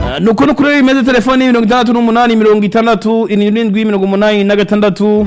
nuko no kuri imeze telefoni mirongo itandatu n'umunani mirongo itandatu irindwi mirongo umunani na gatandatu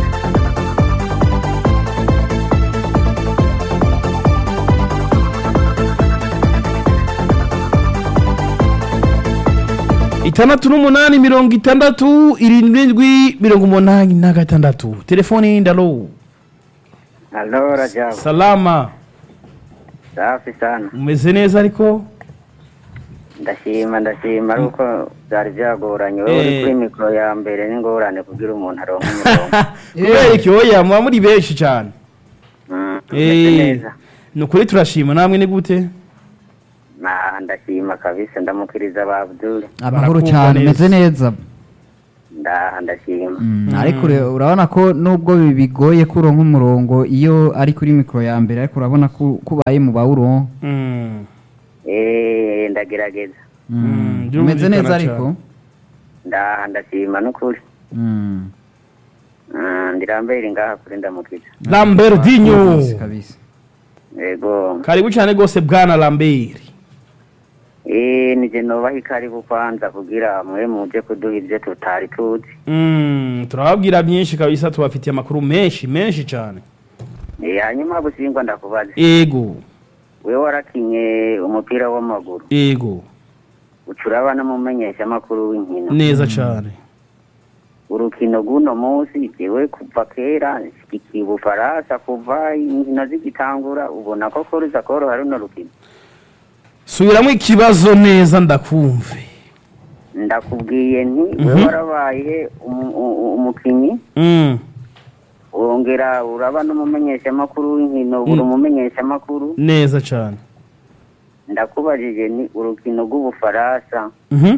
itandatu n'umunani mirongo itandatu irindwi mirongo umunani na gatandatu telefoni ndalo Halo Rajabu, salama safi sana. umeze neza ariko Ndashima ndashima ariko byari byagoranye wowe uri Eh. kuri mikoro ya mbere n'ingorane kugira umuntu aronke umurongo. kubera iki oya muba muri benshi cyane Mm, umeze Eh, neza. ni ukuri turashima namwe ni gute Na ndashima kabisa ndamukiriza ba Abdul. amahoro Barakumva cyane neza. umeze neza Ndaha ndashima. Mm, ariko ure- urabona ko nubwo bi- bigoye ko uronka umurongo iyo ari kuri mikoro ya mbere ariko urabona ko ko ubaye mu bawuronka Mm. Eh ndagerageza. Mm, Mm, umeze byumvikana neza ariko Ndaha ndashima n'ukuri. Mm, Mm, ndirambere ngaha kuri ndamukiza. lambertinho kabisa, kabisa Yego. karibu cyane rwose bwana lambert Eh nije nobaha ikaribu kwanza kugira mwe muje kuduha ibyo tutari tuzi. Mm, turababwira byinshi kabisa tubafitiye amakuru menshi menshi cyane Eh hanyuma busingwa ndakubaza. ego wewe warakinye umupira w'amaguru ego ucuraba n'umumenyesha amakuru w'inkino neza cyane urukino rw'uno munsi jewe kuva kera nshyigikiye ubufaransa kuva inkino zigitangura ubona ko ko ruza koroha runo rukino subiramo ikibazo neza ndakumve ndakubwiye nti Mhm. wewe warabaye umu- u- umukinyi Mm, wongera uraba n'umumenyesha amakuru w'inkino uri Mm. umumenyesha amakuru neza cyane ndakubajije ni urukino rw'ubufaransa Mhm.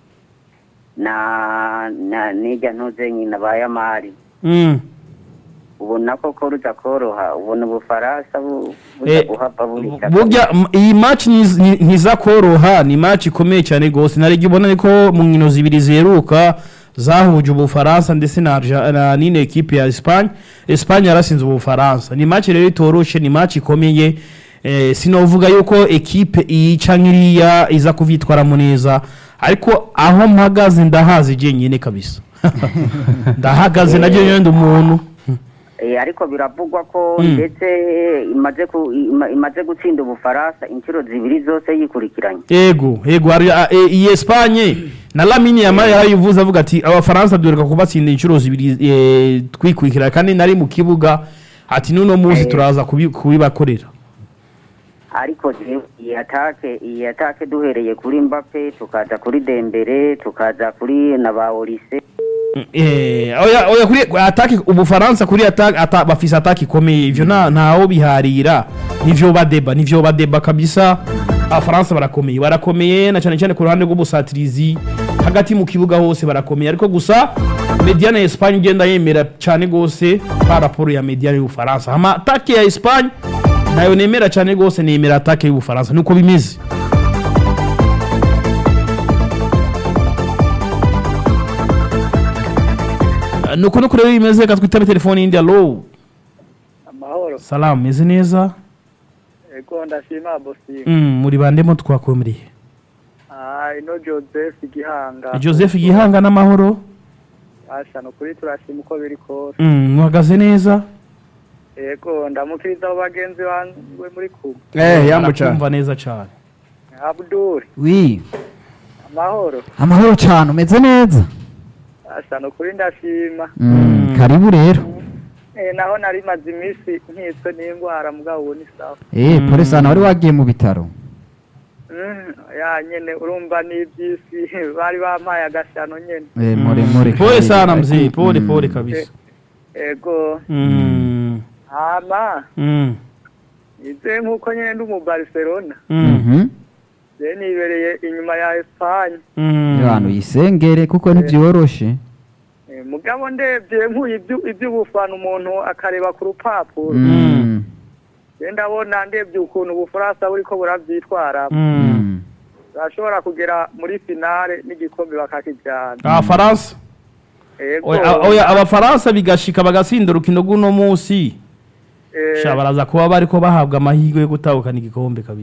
na na nijya ntuze nyina ba yamari Mm. ubona ko ko ruza koroha ubona ubufaransa bu- buza Eh, guhava buri burya m- iyi match ntiz- ni- ntiza koroha ni match ikomeye cyane rwose narebye ubona ni ko mu nkino zibiri ziheruka zahuje ubufaransa ndetse na Arja- na nine ekipe ya Espagne Espagne yarasinze ubufaransa ni match rero itoroshe ni match ikomeye eh, sinovuga yuko ekipe iyi canke iriya iza kuvyitwaramo neza ariko aho mpagaze ndahazi jenyine kabisa ndahagaze naryo nyine ndi umuntu Eh, ariko biravugwa ko Mm. ndetse imaze ku- ima- imaze gutsinda ubufaransa inshuro zibiri zose yikurikiranye ego ego hari a- e- iyi Espagne na Lamine Yamal yarayivuze avuga ati abafaransa duheruka kubatsinda inshuro zibiri eh, twikurikira kandi nari mu kibuga ati n'uno munsi Eh. turaza kubi- kubibakorera ariko jewe iyi atake iyi atake duhereye kuri Mbappe tukaza kuri Dembele tukaza kuri na ba Olise Eh, oya oya kuri ataki ubufaransa kuri ataki ata, bafise ataki ikomeye ivyo nta ntaho biharira nivyo badeba nivyo badeba kabisa abafaransa barakomeye barakomeye na cyane cyane ku ruhande rw'ubusatirizi hagati mu kibuga hose barakomeye ariko gusa mediane ya Espagne igenda yemera cyane gose par rapport ya mediane y'ubufaransa hama ataki ya Espagne nayo nemera cyane gose nemera ataki y'ubufaransa nuko bimeze nuko nuko rero bimeze reka twitabe telefone yindi alo amahoro salamu meze neza ego ndashima bosi Mm, muri bandemo twakomeriye ah ino joseph gihanga joseph gihanga n'amahoro asha no kuri turashima uko biri kose Mm, muhagaze neza ego ndamukiriza abo bagenzi banwe muri kumwe Eh, yambu cyane. Arakumva neza cyane abdul wi amahoro amahoro cyane umeze neza asha no kuri ndashima Mm, karibu rero eh naho nari maze iminsi nkitswe n'indwara mugabo ubu ni sawa eh polisi hano wari wagiye mu bitaro Mm, ya nyene urumva n'iby'isi bari bampaye agashano nyene eh more more pole karibu. sana mzee pole Mm. pole kabisa ego Mm, hama mm, ize nk'uko nyene ndi mu barcelona mm, Mhm. je nibereye inyuma ya espanye mm. abantu yisengere kuko ntibyoroshe Eh, mugabo ndebye nkuye ibyu- iby'ubufana umuntu akareba ku rupapuro Mm. je ndabona ndebye ukuntu ubufaransa buriko buravyitwara Mm. Mm. bashobora kugera muri finale n'igikombe bakakijana abafaransa ego Oya, a- oya abafaransa bigashika bagatsinda urukino rw'uno munsi eh, sha baraza kuba bariko bahabwa amahirwe yo gutahukana igikombe kabisa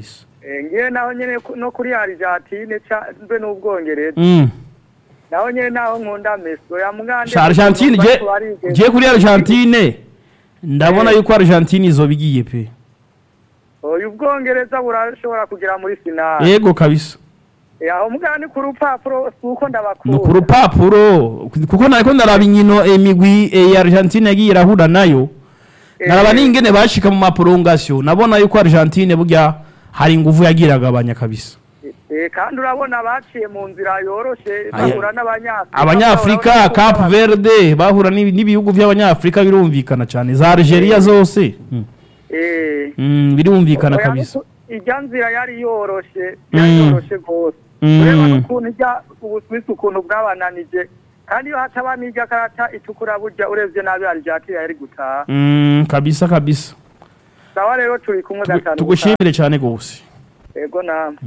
Eh, ngiye naho nyene ku- no kuri Argentine ca- mbe n'ubwongereza Mm. naho nyene naho nkunda Messi ya mugande Sha Argentine je je kuri Argentine ndabona yuko Argentine izobigiye pe uyu bwongereza burashobora kugera muri finale yego kabisa Eh, aho mugani ku rupapuro suko ni ndabakunda ku rupapuro kuko nariko ndaraba inkino imigwi eh, ya Argentine yagiye irahura nayo Eh, naraba n'ingene bashika mu maprolongation nabona yuko Argentine burya hari inguvu yagiye iragabanya kabisa eh, kandi urabona baciye mu nzira yoroshe Aya- bahura n'abanyafrika abanyafrika Urabona ko Cap baba- Verde bahura n'ibi- n'ibihugu by'abanyafrika birumvikana cyane za Algeria zose Mm. Eh, Mm, birumvikana oya, kabisa nuko ijya nzira yari yoroshe yari Mm. yoroshe rwose Mm. ureba n'ukuntu ijya ubuswisi ukuntu bwabananije kandi iyo hataba n'ijya karata itukura burya urebye nabi Argentine yari gutaha Mm, kabisa kabisa sawa rero turi kumwe Tugu- gatanu tugushimire cyane gose gutaha. yego namwe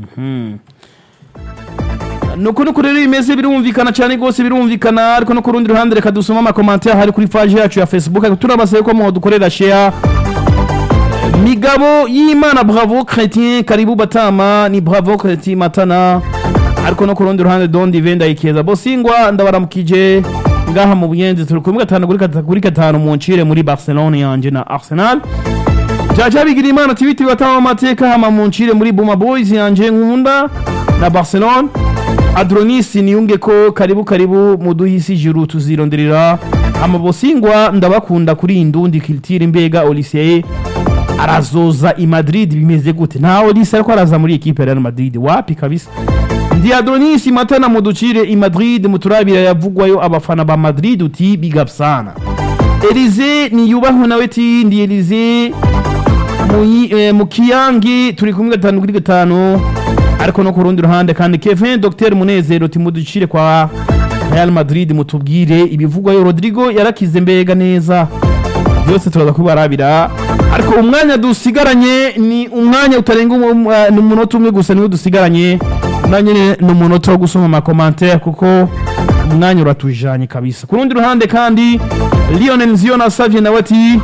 nuko nuko rero bimeze birumvikana cyane rwose birumvikana ariko no ku rundi ruhande reka dusome amakomantere hari kuri page yacu ya facebook ariko turabasabe ko mudukorera share migabo y'imana bravo chrétien karibu batama ni bravo chrétien matana ariko no ku rundi ruhande dondi venda ikeza bosingwa ndabaramukije ngaha mu buyenzi turi kumwe gatanu kuri gatanu kuri gatanu mu ncire muri barcelone yanje na arsenal jaja bigira imana tibiti batama amateka hama mu ncire muri buma boys yanje nkunda na barcelone adronis niyunge ko karibu karibu muduhisi juru tuzironderera amabosingwa ndabakunda kuri iyi ndundi kilitire mbega oliseye arazoza i madrid bimeze gute nta olise ariko araza muri ekipe ya real madrid wapi kabisa ndi adronis matana muducire i madrid muturabira yavugwayo abafana ba madrid uti big up sana elize niyubahwe nawe ti ndi elize Muyi- eh, mu kiyangi turi kumwe gatanu kuri gatanu ariko no ku rundi ruhande kandi kevin dr munezero timuducire kwa real madrid mutubwire ibivugwayo rodrigo yarakize mbega neza byose turaza kubarabira ariko umwanya dusigaranye ni umwanya utarenga umu- uh, ni umunota umwe gusa niwo dusigaranye na nyine ni umunota wo gusoma amakomantere kuko umwanya uratujanye kabisa ku rundi ruhande kandi lionel ziona savye nawe ati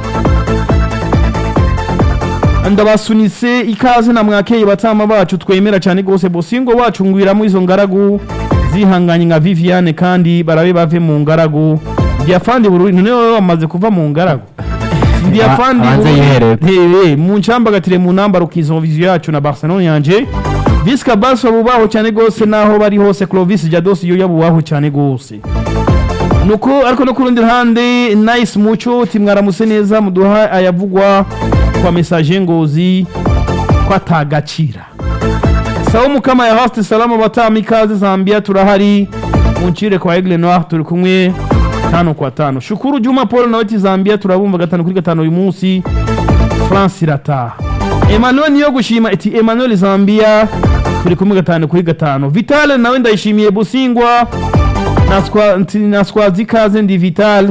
ndabasunitse ikaze na mwakeye batama bacu twemera cyane rwose bosingo wacu ngwiramo izo ngaragu zihanganye nka viviane kandi barabe bave mu ngaragu diafandi bururi none wowe wamaze kuva mu ngaragu diafandi abanze yiherere. Hey, mu ncambagatire mu nambaro kizo viziyo yacu na barcelone yanje visca baso bubaho cyane rwose naho bari hose clovis jados yo yabubaho cyane rwose nuko ariko no ku rundi ruhande nice muco timwaramutse neza muduha ayavugwa kwa message ngozi ko atagacira sawa mukama ya host salama batama ikaze zambia turahari muncire kwa aigle noir turi kumwe tano kwa tano shukuru juma paul nawe ati zambia turabumva gatanu kuri gatanu uyu munsi france irataha emmanuel niyo gushima iti emmanuel zambia turi kumwe gatanu kuri gatanu vitale nawe ndayishimiye busingwa naswa nti- naswaza ikaze ndi vitale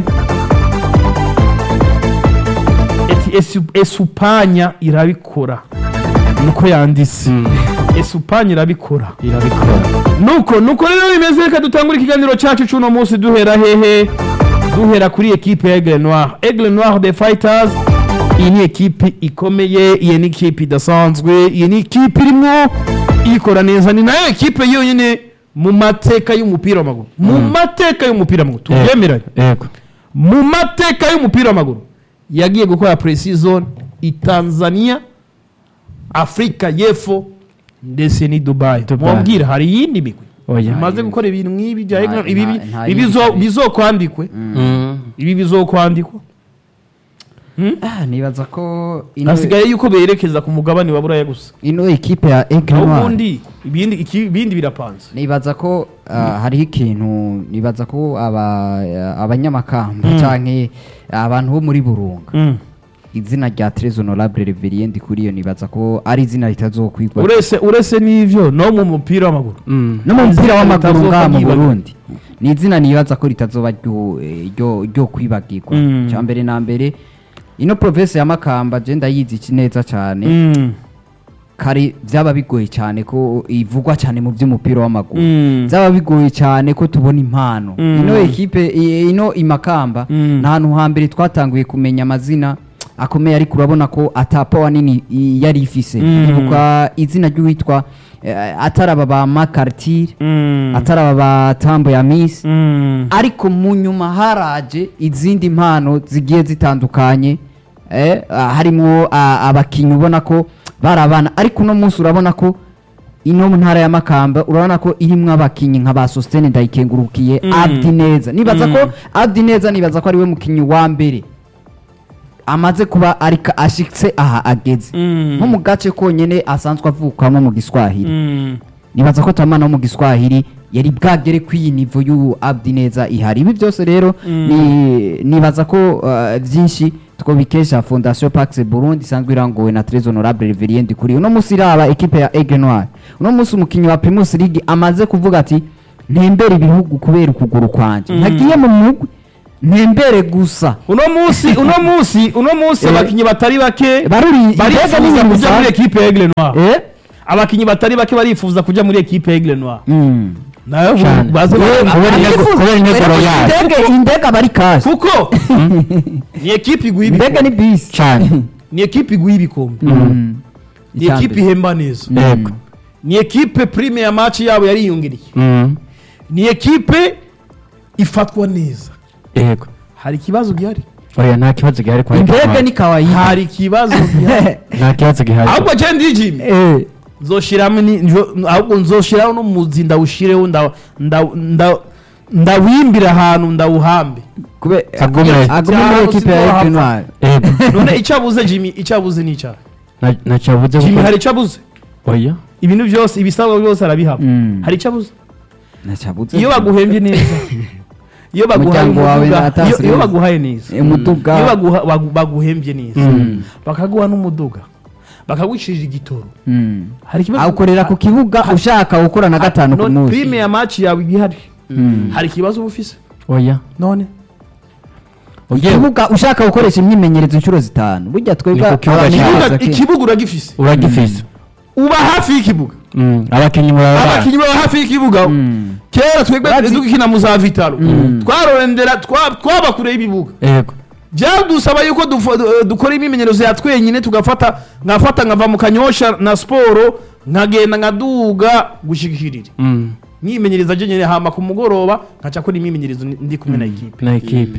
eti esu- esupanya irabikora niko yanditse esupanya irabikora irabikora nuko nuko rero bimeze reka dutangure ikiganiro cyacu cy'uno munsi duhera hehe duhera kuri ekipe ya aigle noir aigle noir the fighters iyi ni ekipe ikomeye iyi ni ekipe idasanzwe iyi ni ekipe irimo ikora neza ni nayo ekipe yonyine mu mateka y'umupira w'amaguru mu mateka y'umupira w'amaguru tubyemeranye yego mu mateka y'umupira w'amaguru yagiye gukora pre-season i tanzania afurika y'epfo ndetse ni dubai Dubai. mubwira hari iyindi migwi Oya. imaze gukora ibintu nk'ibi bya Nta- England, ibi nta- nta ibi yindi bizo- kabiri. bizokwandikwe ibi bizokwandikwa Ah, nibaza ko ino hasigaye yuko berekeza ku mugabane wa buraya gusa ino ekipe ya Aigle naho Noir ubundi ibindi iki- ibindi birapanze nibaza ko ah, hariho ikintu nibaza ko aba- abanyamakamba Mm. canke abantu bo muri burunga Mm. izina rya Tres Honorable Reverien Ndikuriyo nibaza ko ari izina ritazokwigwa uretse uretse n'ivyo no mu mupira w'amaguru no mu mupira Izina w'amaguru ritazoba ngaha mu ryibagirwa. Burundi ni izina nibaza ko ritazoba ryo eh, ryo- ryo kwibagirwa Mm. cya mbere na mbere ino province ya Makamba je ndayizi iki neza cyane Mm. kare byaba bigoye cyane ko ivugwa cyane mu by'umupira w'amaguru Mm. byaba bigoye cyane ko tubona impano Mm. ino ekipe i- ino imakamba Mm. nta hantu hambere twatanguye kumenya amazina akomeye ariko urabona ko atapawa nini i- yari ifise Mm. ibuka izina ry'uwitwa eh, ataraba ba makartire Mm. ataraba ba tambo ya misi Mm. ariko mu nyuma haraje izindi mpano zigiye zitandukanye eh, ah, harimo ah, abakinnyi ubona ko bari abana ariko uno munsi urabona ko ino mu ntara ya makamba urabona ko irimwo abakinnyi nka ba sositene ndayikengurukiye Mm. abdi neza nibaza ko Mm. abdi neza nibaza ko ariwe mukinnyi wa mbere amaze kuba ariko ashitse aha ageze Mm. nko mu gace konyene asanzwe avukamo mu giswahili Mm. nibaza ko tamana wo mu giswahili yari bwagere ku iyi nivo y'ubu abdi neza ihari ibi byose rero Mm. ni- nibaza ko uh, byinshi twobikesha fondation pax burundi isanzwe irangowe na tres honorable reverien kuri uno munsi iraba ekipe ya aigle noir uno munsi umukinnyi wa primus league amaze kuvuga ati ntembere ibihugu kubera ukuguru kwanje Mm. ntagiye mu mugwi ntembere gusa uno munsi uno munsi uno munsi Eh. abakinnyi batari bake baruri mbega barifuza n'ibintu kujya muri bisanzwe. ekipe ya Aigle Noir Eh? abakinnyi batari bake barifuza kujya muri ekipe ya Aigle Noir Mm. nayo Cyane. baze Eh, kubera intego- arifuza- kubera intego yayo. indege indege aba ari kashi kuko ni ekipe iguha indege ibikombe ni bisi cyane ni ekipe iguha ibikombe Mm. ni ekipe ihemba neza Mm. Yego. ni ekipe prime ya match yabo yariyongereye Mm. ni ekipe ifatwa neza yego hari ikibazo gihari oya nta kibazo gihari kwa indege ni kawaida hari ikibazo gihari nta kibazo gihari ahubwo je ndijimye Eh, nzoshiramo ni njo- ahubwo nzoshiraho n'umuzi ndawushireho nda- nda- nda- ndawimbira ahantu ndawuhambe kube Agume. agume muri Cyangwa ekipe ya siko Aigle hapfa. Noir yego none icyo abuze jimmy icyo abuze ni icyaha Nta- ntacyo yavuze jimmy kuko- hari icyo abuze oya ibintu byose ibisabwa byose arabihaba Mm. hari icyo abuze ntacabuze iyo baguhembye neza iyo baguhaye Umuryango wawe umuduga nta iyo- tax iyo rate. baguhaye neza umuduga iyo baguha- bagu- baguhembye neza Mm. bakaguha n'umuduga bakagucishije igitoro Mm. hari ikibazo awukorera ku kibuga ushaka gukora na gatanu ku none munsi prime ya match yawe igihari Mm. hari ikibazo uba ufise oya none ugiye ikibuga ushaka gukoresha imyimenyerezo inshuro zitanu burya twebwe Ni ku kibuga abantu cyawe. bibaza ikibuga ko- ikibuga uragifise uragifise uba hafi y'ikibuga Mm. abakinnyi muraba abakinnyi baba hafi y'ikibuga Mm. kera twebwe Bazi- dukina mu za vitaro twarorendera twa- twaba kure y'ibibuga yego byadusaba yuko dufo- du- dukora imyimenyerezo ya twenyine tugafata nkafata nkava mu kanyosha na siporo nkagenda nkaduga gushikirira Mm. myimenyereza je nyene hama ku mugoroba nkaca kora imyimenyerezo ndi- ndi kumwe na ekipe na ekipe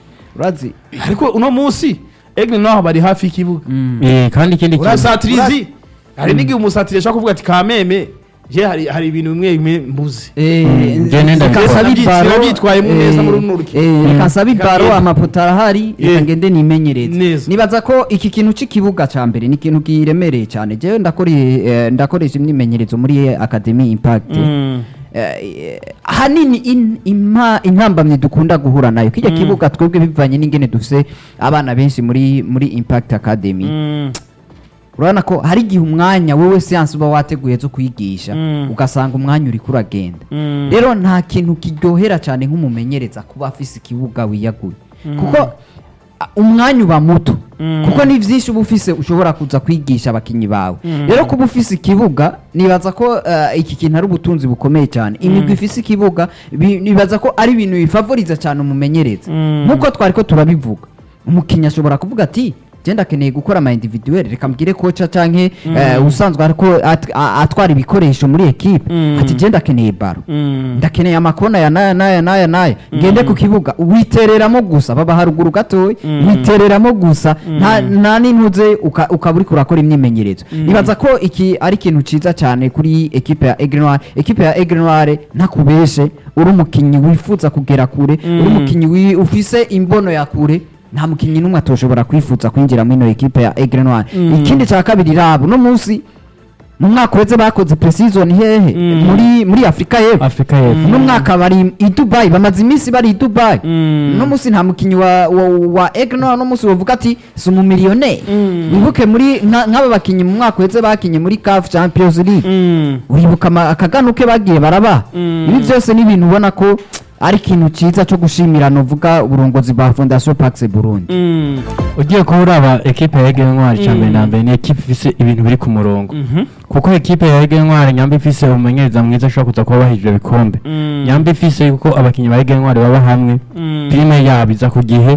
urazi ariko uno munsi egle naho bari hafi y'ikibuga Eh, kandi ikindi kintu urasatirizi hari n'igihe umusatiri ashobora kuvuga ati kameme je hari hari ibintu bimwe bimwe mbuze njye nenda reka mbikora. nsabe Nabyitse- ibaro, nabyitwayemo neza eh, muri runo rukino. eh, reka nsabe Reka ibaro ngende. amapoto arahari reka Eh. ngende nimenyereze Neza. nibaza ko iki kintu cy'ikibuga cya mbere ni ikintu kiremereye cyane jewe ndakore- eh, ndakoresha imyimenyerezo muri academy impact Mm. Eh, hanini in- impa- intambamyi dukunda guhura nayo kijya kibuga twebwe bivanye n'ingene dufise abana benshi muri muri impact academy Mm. urabona ko hari igihe umwanya wowe siyansi uba wateguye zo kwigisha Mm. ugasanga umwanya uri kuragenda Mm. rero nta kintu kiryohera cyane nk'umumenyereza kuba afise ikibuga wiyaguye kuko a, umwanya uba muto Mm. kuko ni byinshi uba ufise ushobora kuza kwigisha abakinnyi bawe Mm. rero kuba ufise ikibuga nibaza ko eh, iki kintu ari ubutunzi bukomeye cyane imigwi ifise ikibuga bi- nibaza ko ari ibintu bifavoriza cyane umumenyereza Mm. nk'uko twari ko turabivuga umukinnyi ashobora kuvuga ati genda akeneye gukora ama individuel reka mbwire koca canke eh, usanzwe ariko at- a- atwara ibikoresho muri ekipe Mm. ati genda akeneye baro Mm. ndakeneye amakona ya naya naya naya naya ngende ku kibuga witereramo gusa baba haruguru gatoya Mm. witereramo gusa nta nta n'intuze uka- ukaba uriko urakora imyimenyerezo nibaza ko iki ari ikintu ciza cyane kuri ekipe ya Aigle Noir ekipe ya Aigle Noir ntakubeshe uri umukinnyi wifuza kugera kure uri umukinnyi wi- ufise imbono ya kure nta mukinnyi n'umwe atoshobora kwifuza kwinjira muri ino ekipe ya Aigle Noir ikindi cya kabiri rabo no munsi mu mwaka uheze bakoze pre-season hehe Mm. muri muri Afrika y'Epfo afurika y'epfo uno mwaka bari i Dubai bamaze iminsi bari i Dubai Mm. uno munsi nta mukinnyi wa wa, wa Egno uno munsi bavuga ati si umumiliyoneri Mm. wibuke muri nka- nk'aba bakinnyi mu mwaka uheze bakinye muri CAF Champions League Mm. uribuka ama- akaganuke bagiye barabaha Mm. ibi byose ni ibintu ubona ko ari ikintu cyiza cyo gushimira novuga uburongozi bwa Fondation Pax Burundi Mm. ugiye kuba uraba ekipe ya Ege Ntwari cya mbere na mbere ni ekipe ifise ibintu biri ku murongo Mhm. kuko ekipe ya Ege Ntwari nyamba ifise umumenyereza mwiza ashobora kuza kuba bahije ibikombe Mm. nyamba ifise yuko abakinnyi ba Ege Ntwari baba hamwe Mm. prime yabo iza ku gihe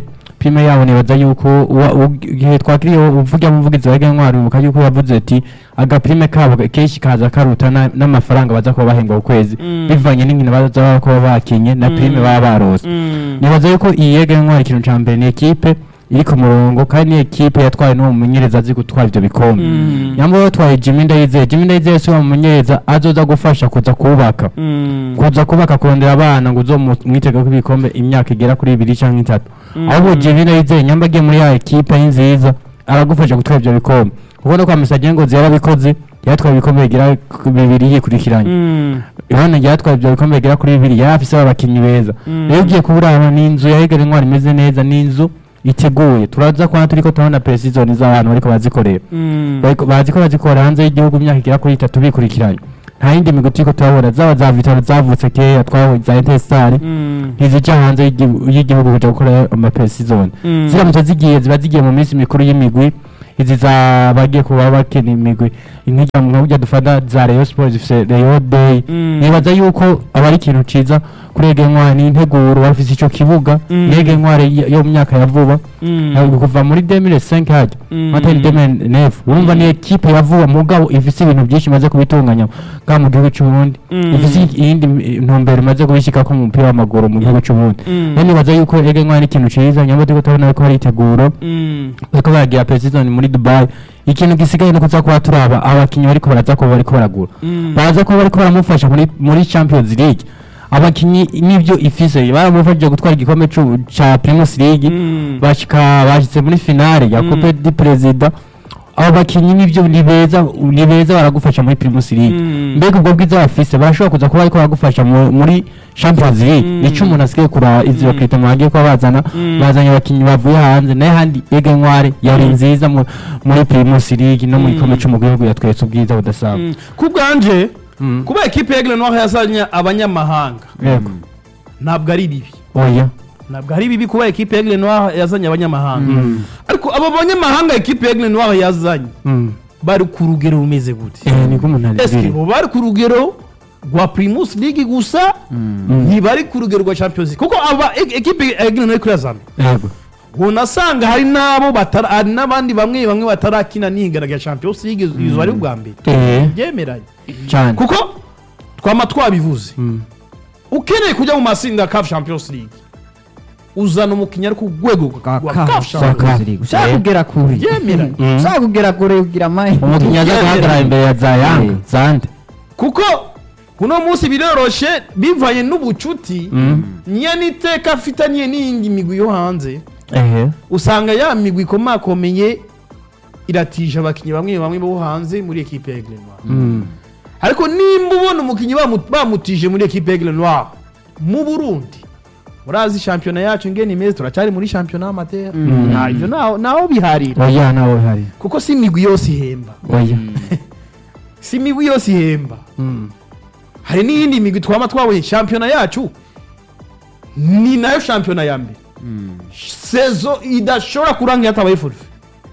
prime yabo nibaza yuko uwa- u- igihe twakiriye uvuga umuvugizi wa Ege Ntwari muka yuko yavuze ati agaprime kabo kenshi kaza karuta na- n'amafaranga baza kuba bahembwa ku kwezi Mm. bivanye n'inkino baza kuba bakinye na prime baba barose Mm. nibaza yuko iyi Ege Ntwari ikintu ca mbere ni ekipe iri ku murongo kandi ni ekipe yatwaye n'uwo mumenyereza azi gutwara ivyo bikombe Mm. nyambo yatwaye Jimmy Ndayizeye Jimmy Ndayizeye si uwo mumenyereza azoza gufasha kuza kubaka Mm. kuza kubaka kurondera abana ngo uzomwitega ko ibikombe imyaka igera kuri ibiri cyangwa itatu ahubwo Jimmy Ndayizeye nyamba agiye muri ya ekipe y'inziza aragufasha gutwara ivyo bikombe kuko no kwa Musajye ngo yarabikoze yatwaye ibikombe bigera ku bibiri yikurikiranye Mm. Yohana yatwaye ibyo bikombe bigera kuri bibiri yari afise abakinnyi beza Mm. rero ugiye kuburaba ni inzu ya Egere Ntwari imeze neza ni inzu iteguye turaza kubona turiko turabona precision z'abantu bariko bazikorera Mm. Bariko- bazi ko bazikora hanze y'igihugu imyaka igera kuri itatu bikurikiranye nta yindi migwi turiko turabona zaba za vitaro zavutse kera twaho za intesitari Mm. ntizija hanze y'igi- y'igihugu kuja gukora amapresizone Mm. ziramutse zigiye ziba zigiye mu minsi mikuru y'imigwi izi za bagiye kuba bakina imigwi nk'ijya nka burya dufata za Rayon Sports zifise Rayon Day Mm. nibaza yuko aba ari ikintu ciza kuri Ege Ntwari integuro bafise ico kibuga Mm. ni Ege Ntwari y- yo mu myaka ya vuba Mm. ntabwo kuva muri 2005 hajya Mm. matari 2009 urumva ni ekipe ya vuba mugabo ifise ibintu byinshi imaze kubitunganya bwa mu gihugu c'uburundi Mm. ifise iyindi m- ntumbero imaze kubishikako mu mupira w'amaguru mu gihugu c'uburundi Mm. rero nibaza yuko Ege Ntwari ni ikintu ciza nyamara turiko turabona yuko hari iteguro Mm. bariko baragira president muri Dubai ikintu gisigaye no kuza kuba turaba abakinyi bariko baraza kuba bariko baragura Mm. baza kuba bariko baramufasha muri muri Champions League abakinyi n'ivyo ifise baramufashije gutwara igikombe c'u- ca Primus League Mm. bashika bashitse muri finale ya Mm. Coupe du President abo bakinyi n'ivyo ni beza ni beza baragufasha muri Primus League Mm. mbega ubwo bwiza bafise barashobora kuza kuba bariko baragufasha mu- muri Champions League Mm. nico umuntu asigaye kura izi bakita mu bagiye kuba bazana Mm. bazanye abakinyi bavuye hanze naye handi Ege Ntwari yari nziza mu- muri Primus League no mu Mm. gikombe co mu gihugu yatweretse ubwiza budasanzwe Mm. ku bwanje Mm. kuba ekipe ya Aigle Noir yazanye abanyamahanga yego ntabwo ari bibi oya ntabwo ari bibi kuba ekipe ya Aigle Noir yazanye abanyamahanga Mm. ariko abo banyamahanga ekipe ya Aigle Noir yazanye Mm. bari ku rugero rumeze gute eh niko umuntu eske ari bo bari ku rugero rwa Primus League gusa ntibari ku rugero rwa Champions League kuko aba e- ekipe ya Aigle Noir kuri yazana yego unasanga hari n'abo batara hari n'abandi bamwe bamwe batarakina n'ihigana rya Champions League izo ari ubwa mbere eh byemeranye cyane kuko twama twabivuze Mm. ukeneye kujya mu matsinda ya CAF Champions League uzana umukinnyi ari ku rwego Ka- rwa ka- CAF Champions Champions League. ushaka kugera kure Byemeranye. Mm. ushaka kugera kure ugira amahirwe umukinnyi aza guhagarara imbere ya Zayanga Eh. Zande kuko uno munsi biroroshe bivanye n'ubucuti Mm. niyo n'iteka afitaniye n'iyindi migwi yo hanze ehe usanga ya migwi ikomakomeye iratije abakinnyi bamwe bamwe bo hanze muri ekipe ya Aigle Noir Mm. ariko nimba ubona umukinnyi bamu- bamutije muri ekipe ya Aigle Noir mu Burundi murazi shampiyona yacu ngene imeze turacyari muri shampiyona y'amatera nta ibyo naho naho biharira oya nawe hari kuko si imigwi yose ihemba oya si imigwi yose ihemba Mm. hari n'iyindi migwi twaba twabonye shampiyona yacu ni nayo shampiyona ya mbere sezo idashobora kurangira hatabaye forfe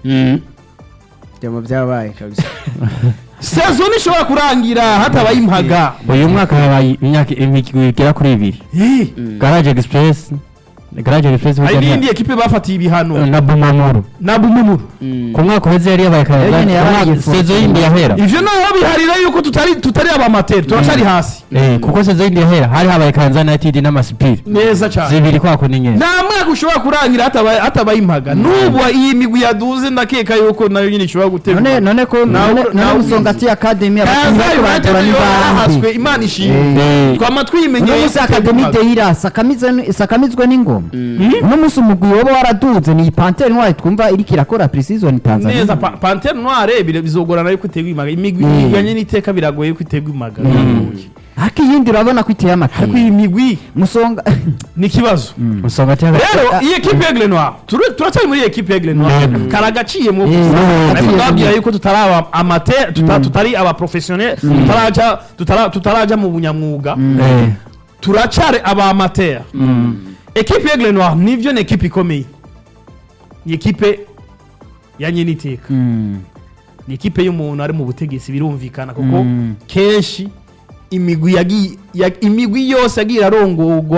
byaba byabaye kabisa sezo ntishobora kurangira hatabaye impaga uyu mwaka habaye imyaka imigwi igera kuri ibiri Eh, garage express garage express hari burya n'iyindi ekipe bafatiye ibihano na bumamuru na bumumuru ku mwaka uheze yari yabaye Yari nyene yaragiye kayaga for- sezo yindi yahera ivyo naho biharira yuko tutari tutari abamateri turacyari hasi eh kuko sezo yindi yahera hari habaye Kanza United n'amasipiri neza cyane zibiri kwako ni nyene nta mwaka ushobora kurangira hatabaye hatabaye impaga n'ubu iyi migwi yaduze ndakeka yuko nayo nyine ishobora gutegura none none ko Nawe- none nawe none ubizi. usongati academy abakinnyi Kaza bariko United barakora yo yarahaswe n'ibandi imana ishimwe Eh. twama twimenyeye uno munsi academy dehira sakamizwe sakamizwe n'ingoma uno munsi umugwi woba waraduze ni pantere ntwari twumva iriko irakora pre-season Tanzania neza Pa- pantere noire bire- bizogorana yuko iterwa impaga imigwi Mm. iganye n'iteka biragoye yuko iterwa impaga biragoye. ariko iyindi urabona ko iteye ariko amatwi iyi migwi musonga ni ikibazo usanga cyangwa rero iyi ekipe ya Grenoir turu- turacyari muri iyi ekipe ya Grenoir Mm. karagaciye mu Eh, gusa mm. ariko ndababwira yuko tutari aba amateur tuta- tutari aba professionnel tutaraja tutara- tutaraja mu bunyamwuga eh turacyari aba amateur ekipe ya Grenoir nivyo ni ekipe ikomeye ni ekipe ya nyeniteka Mm. ni ikipe y'umuntu ari mu butegetsi birumvikana kuko Mm. kenshi imigwi yagiye ya- imigwi yose yagiye irarongorwa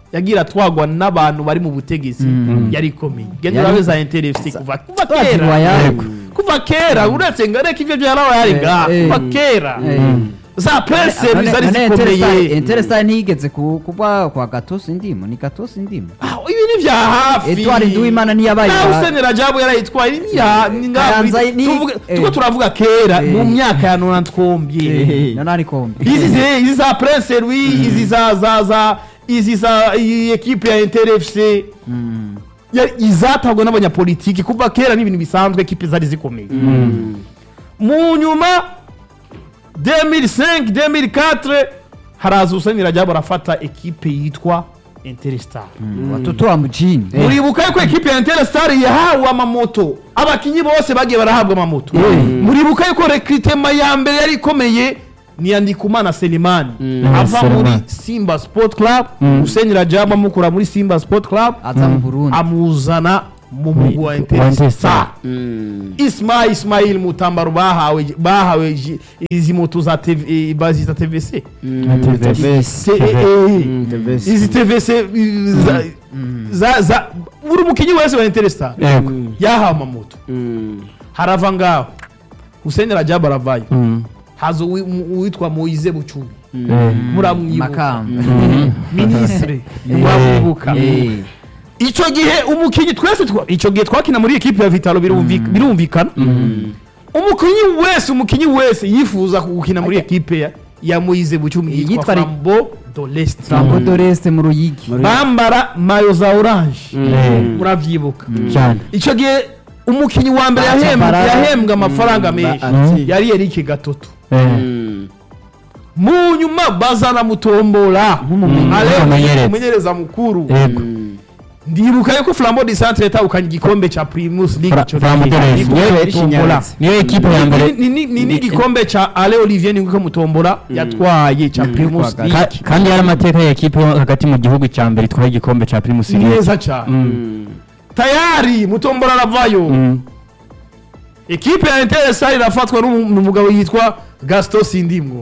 yagira atwagwa n'abantu bari mu butegetsi yari ikomeye genda Yari- urabe za interefisi kuva kuva Twazi kera Royal. kuva kera uretse ngo areke ibyo bya royal nga Eh, kuva kera Eh. za pese None- zari none zikomeye Interestare- Interestare ntiyigeze ku- kuba kwa gatosi ndimo ni gatosi ndimo Ah, ibi ni bya hafi Edouard Nduwimana niyabaye nawe ba- Hussein Rajabu yarayitwaye ni ya ni ngaho Kayanza ni- tuvuge eh. tuko turavuga kera Eh. mu myaka ya nona twombye none ari kombe izi zi- izi za Prince Louis izi za za za izi za iyi equipe ya Inter FC yari izatabwa n'abanyapolitiki kuva kera n'ibintu bisanzwe equipe zari zikomeye mu nyuma 2005 2004 haraza Hussein Rajabu arafata equipe yitwa Interstar watoto wa mjini muribuka yuko ekipe ya Interstar yahawe amamoto abakinyi bose bagiye barahabwa amamoto muribuka yuko rekritema ya mbere yari ikomeye ni ya Ndikumana Selimani ava Selimani. muri Simba Sport Club Hussein Rajab amukura muri Simba Sport Club aza mu Burundi amuzana mu mugwi wa Wa Interstar Interstar. Ismail Ismail Mutambaro bahawe bahawe ji- izi moto za TV, eh, bazita TVC Se- eh, eh, izi TVC eh, za- za za buri mukinyi wese wa Interstar Yego. yahawe amamoto harava ngaho Hussein Rajab aravayo haza uwi- mu- uwitwa Moise Bucumi Eh. muramwibuka makamba ministre muramwibuka Eh. ico gihe umukinyi twese twa- ico gihe twakina muri equipe ya Vitalo birumvi- birumvikana umukinyi wese umukinyi wese yifuza gukina muri equipe ya ya Moise Bucumi Yitwa yitwa Ri- Flambeau de l'Est Sambo Doreste mu Ruyigi bambara mayo za orange Eh. muravyibuka cyane ico gihe umukinyi wa mbere Baca yahembwa Barara. yahembwa amafaranga menshi ati. yari Eric Gatoto Eh. mu nyuma bazana mutombola Ale Umumenyereza. umumenyereza mukuru Yego. ndibuka yuko Flambeau du Centre yatahukanye igikombe ca Primus League Fra- ico Flambeau gihe. de l'Est. Ndibuka Yewe Mutombola. niyo ekipe ya mbere Ni- ni- ni- ni igikombe ca Ale Olivier niko mutombola yatwaye ca Primus Ka- Ka- League kandi yari amateka ya ekipe yo hagati mu gihugu cya mbere itwaye igikombe cya primus league neza cyane tayari mutombola aravayo Mm. ekipe ya Interstar irafatwa n'umu- n'umugabo yitwa Gaston Sindimwo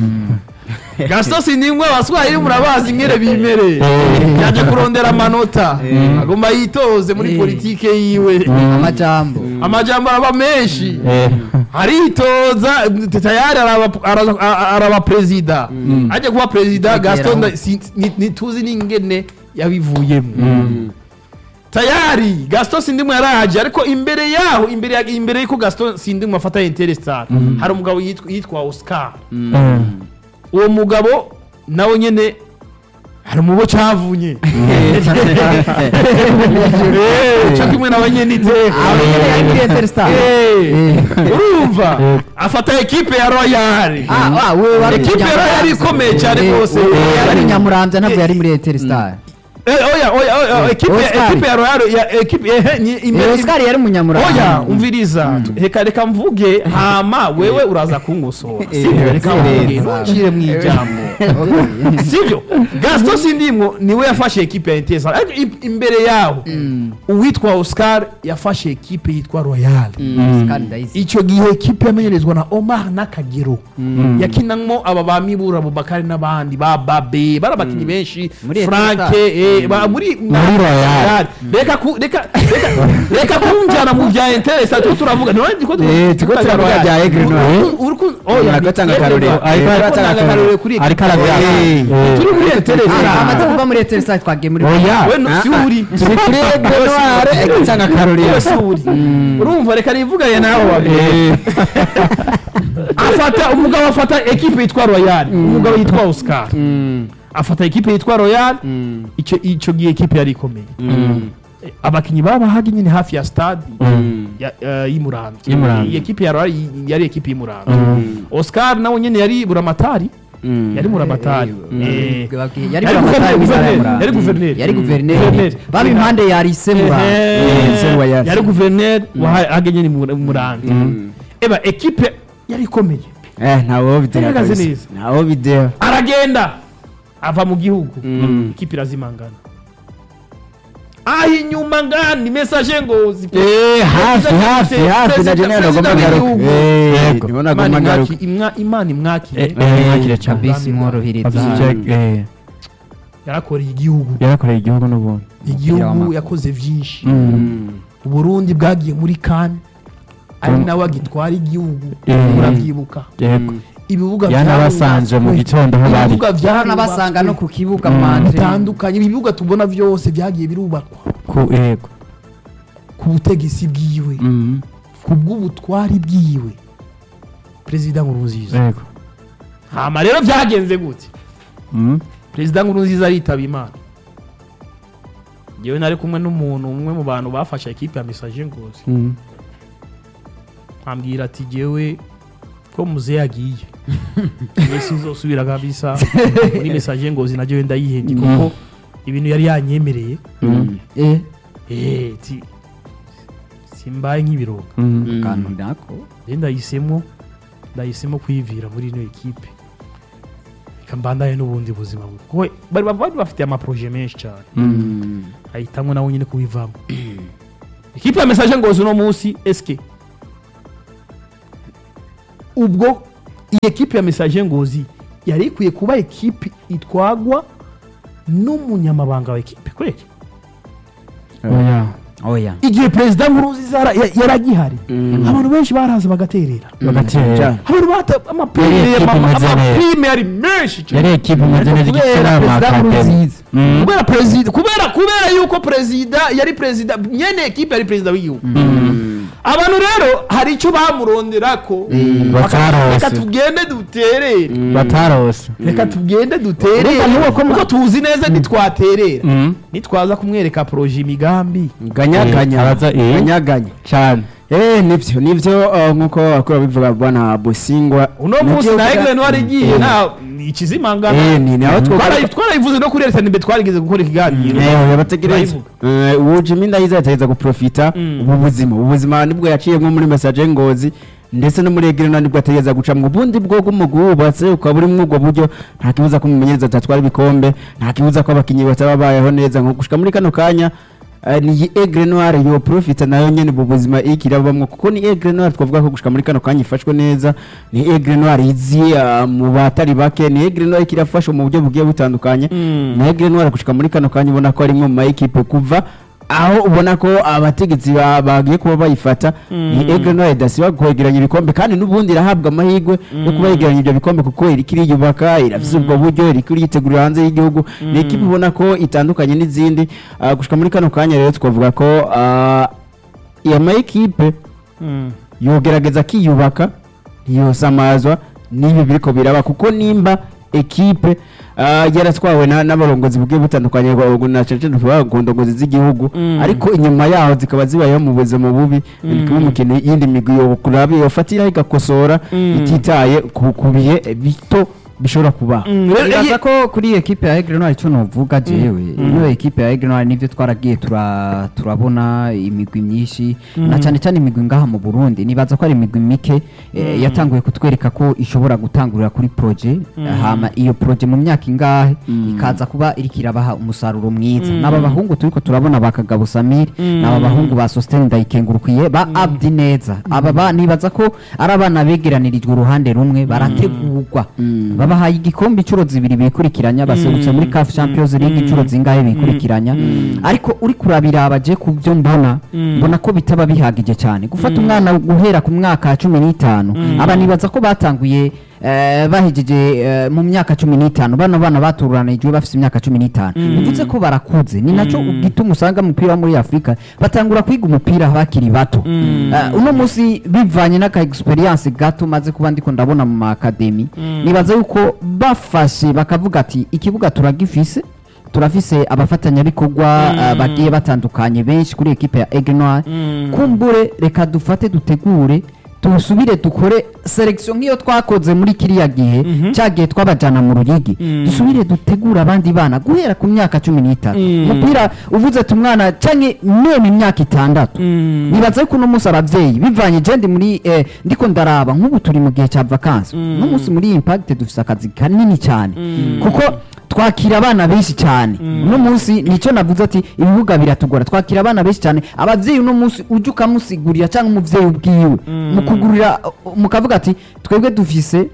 Gaston Sindimwo abaswahili murabazi ingere bimere Eh. yaje kurondera amanota agomba yitoze muri Eh. politike yiwe amajambo amajambo araba menshi Eh. aritoza tayari araba- ara- ara- araba perezida ajya kuba perezida Ageraho. gaston nda- si- ni- ntituzi n'ingene yabivuyemo tayari gaston sindimu yaraje ariko imbere yaho imbere ya- imbere y'uko gaston sindimu afata interstar hari umugabo yitwa- yitwa oscar Eh. uwo mugabo nawe nyene hari umubo cavunye Eh, co kimwe n'abanyene iteka yari muri Interstar Eh, urumva afata ekipe ya royal Ah, ah, wewe wari ekipe ya royal ikomeye cyane Eh, rwose wewe yari Nyamuramvya ntabwo yari muri Interstar Eh, oya oya oya ekipe Oscar. ekipe ya royal ya ekipe eh, ni- Eh, imbere- Oscar yari Munyamuramvya oya umviriza reka reka mvuge hama wewe uraza kunkosora sibyo reka mvuge ntuncire mu ijambo sibyo gaston sindimwo niwe yafashe ekipe ya intesa ariko im- imbere yaho uwitwa oscar yafashe ekipe yitwa royal Oscar Ndayise icyo gihe ekipe yamenyerezwa na omar n'akagero yakinamo aba ba mibura abubakari n'abandi ba babe bari abakinnyi benshi Muri frank Etoile. eh, ba- muri Muri Royal. reka ku- reka reka- reka kunjyana mu bya interesa tuko turavuga niwe ndiko tu- Eh, turiko turavuga bya Aigle Noir. Uri- uri ku- oya, Ariko atanga Aigle akarorero. Noir. Ariko Ariko atanga atanga akarorero. akarorero kuri ariko ekipe ya arabyanga Royal. turi muri interesa amaze kuva muri Interstar twagiye muri oya we no- si uri turi kuri Aigle Noir igitanga akarorero Wowe si uri urumva reka nivuganye nawe wabiri afata umugabo afata ekipe yitwa royal umugabo yitwa oscar afata ekipe yitwa royal icyo icyo gihe ekipe yari ikomeye Eh, abakinnyi babahaga nyine hafi ya stade ya- eh, y'Imuramvya Y'Imuramvya. iyi ekipe ya royal y- yari ekipe y'Imuramvya oscar nawe nyine yari buramatari yari buramatari Eh, yari Yari buramatari guverineri, w'intara ya yari Muramvya. guverineri. yari guverineri Guverineri. baba impande ya Lycée Muramvya Ehe. se wa yasi. yari guverineri wahaga nyine Muramvya eba ekipe yari ikomeye eh ntawo bidera Yaragaze kabisa. neza. ntawo bidera aragenda ava mu gihugu ikipe irazimangana aho inyuma ngani mesaje ngo zi- eh hafi Perezida- hafi hafi na Perezida- jenera nagomba Perezida ngaruka w'igihugu. eh Yego. ndibona Imana agomba ngaruka imwaki- imwa- imana imwakire mwakire cyane kabisi mworohereza Kabisa, eh, yarakoreye igihugu yarakoreye igihugu n'ubundi igihugu w'amaguru. yakoze byinshi uburundi bwagiye muri kane ari Mm. nawe agitwara igihugu Mm. urabyibuka yego ibibuga yanabasanze mu byarubatswe. gitondo aho bari ibibuga nabasanga no byarubatswe ku kibuga manje bitandukanye ibibuga tubona byose byagiye birubakwa ku yego ku butegetsi bwiwe Mhm. ku bw'ubutwari bwiwe perezida nkurunziza yego hama rero byagenze gute Mhm. perezida nkurunziza aritaba imana yewe nari kumwe n'umuntu umwe mu bantu bafashe ekipe ya mesaje ngozi Mhm. ambwira ati jewe ko muze yagiye yewe sinzosubira kabisa muri mesaje ngozi na jewe ndayihebye kuko ibintu yari yanyemereye Mhm. eh eh ti simbaye nk'ibiroga Mhm. kantu nako rero ndahisemo ndahisemo kwivira muri ino ekipe reka mbandanye n'ubundi buzima bwe kuko bari bari bafite amaproje menshi cyane Mhm. ahitamo nawe nyine kubivamo ikipe ya mesaje ngozi uno munsi eske ubwo iyi ekipe ya mesaje ngozi yari ikwiye kuba ekipe itwagwa n'umunyamabanga wa ekipe kweli oya oya igihe perezida nkurunziza yara- ya- yari agihari abantu benshi baraza bagaterera bagatera abantu bata Yari amapirime ekipe imeze neza. amapirime yari menshi cyane yari ekipe imeze neza igifite kubera perezida n'amakademi nkurunziza Mhm. kubera perezida kubera kubera yuko perezida yari perezida nyene ekipe yari perezida w'igihugu abantu rero hari icyo bamurondera ko batarose. reka tugende duterere batarose reka tugende duterere kuko tuzi neza ntitwaterera Mhm. nitwaza kumwereka poroje imigambi ganyaganya Abaza- eh. ganyaganya cyane eh nivyo nivyo uh, nkuko akora bivuga bwana Bosingwa uno Nivyo munsi na uvuga- egle ntwari igiye Eh. na ni ikizimangana eh ni naho Twarayi- twarayivuze no kuri leta nimbe twarigeze gukora ikiganiro Eh, bategereza Turayivuga. Eh, uwo Jimmy Ndayiza yategeza guprofita Mm. ubu buzima ubu buzima nibwo yaciyemo muri message ngozi ndetse no muri Egrena nibwo ategeza guca mu bundi bwo bw'umugubatse ukaba uri muri ubwo buryo nta kibuza ko umumenyereza atatwara ibikombe nta kibuza ko abakinnyi bataba bayeho neza nko gushika muri kano kanya eh, ni Egre Noir yo profita nayo nyene mu buzima ikirabamwe kuko ni Egre Noir twavuga ko gushika muri kano kanya ifashwe neza ni Egre Noir izi ah, mu batari bake ni Egre Noir ikirafashwa mu buryo bugiye butandukanye Mm. na Egre Noir gushika muri kano kanya ubona ko ari imwe mu ma equipe kuva aho ubona ko abategetsi ba- bagiye kuba bayifata ni Egre Noir idasiba kwegeranya ibikombe kandi n'ubundi irahabwa amahirwe yo kuba yegeranya ibyo bikombe kuko iriko iriyubaka irafise ubwo buryo iriko iritegurira hanze y'igihugu ni equipe ubona ko itandukanye n'izindi Ah, gushika muri kano kanya rero twavuga ko ah, iya ma equipe yogerageza akiyubaka ntiyosamazwa n'ibi biriko biraba kuko nimba ekipe ah, yaratwawe na- n'abarongozi bugiye butandukanye ba- na cece ku ndongozi z'igihugu Mm. ariko inyuma yaho zikaba zibayeho mu buzima bubi ni kuba umukino yindi migwi yokuraba yofatira igakosora Mm. ititaye ku ku bihe bito bishobora kubaho Nibaza ko kuri ekipe ya Aigle Noir icyo novuga jewe ino ekipe ya Aigle Noir nivyo twaragiye tura- turabona imigwi myinshi na cyane cyane imigwi ngaha mu Burundi nibaza ko ari imigwi mike eh, yatanguye kutwereka ko ishobora gutangurira kuri proje hama iyo proje mu myaka ingahe ikaza kuba iriko irabaha umusaruro mwiza n'aba bahungu turiko turabona ba Kagabo Samir n'aba bahungu ba Sostene Ndayikengurukiye ba Abdi Neza aba ba nibaza ko ari abana begeranirijwe uruhande rumwe barategurwa babahaye igikombe inshuro zibiri bikurikiranya baserutse muri CAF Champions League inshuro zingahe bikurikiranya ariko uri kurabira abaje ku byo mbona mbona ko bitaba bihagije cyane gufata umwana guhera ku mwaka cumi n'itanu aba nibaza ko batanguye eh, bahejeje eh, mu myaka cumi n'itanu bano bana baturanijwe bafite imyaka cumi n'itanu bivuze ko barakuze ni nacyo gituma usanga umupira wo muri afurika batangura kwiga umupira bakiri bato Eh, uno munsi bivanye n'aka experience gato maze kuba ndiko ndabona mu makademi nibaza yuko bafashe bakavuga ati ikibuga turagifise turafise abafatanyabikorwa eh, bagiye batandukanye benshi kuri ekipe ya Aigle Noir kumbure reka dufate dutegure dusubire dukore selection nk'iyo twakoze muri kiriya gihe cya gihe twabajana mu ruyigi dusubire dutegure abandi bana guhera ku myaka cumi n'itanu umupira uvuze ati umwana canke meme imyaka itandatu nibaza yuko uno munsi abavyeyi bivanye je ndi muri eh, ndiko ndaraba nk'ubu turi mu gihe cya vacances uno munsi muri impact dufise akazi kanini cyane kuko twakira abana benshi cyane uno munsi nicyo navuze ati ibibuga biratugora twakira abana benshi cyane abavyeyi uno munsi ujya ukamusigurira cyangwa umuvyeyi ubwiwe mukugurira mukavuga ati twebwe dufise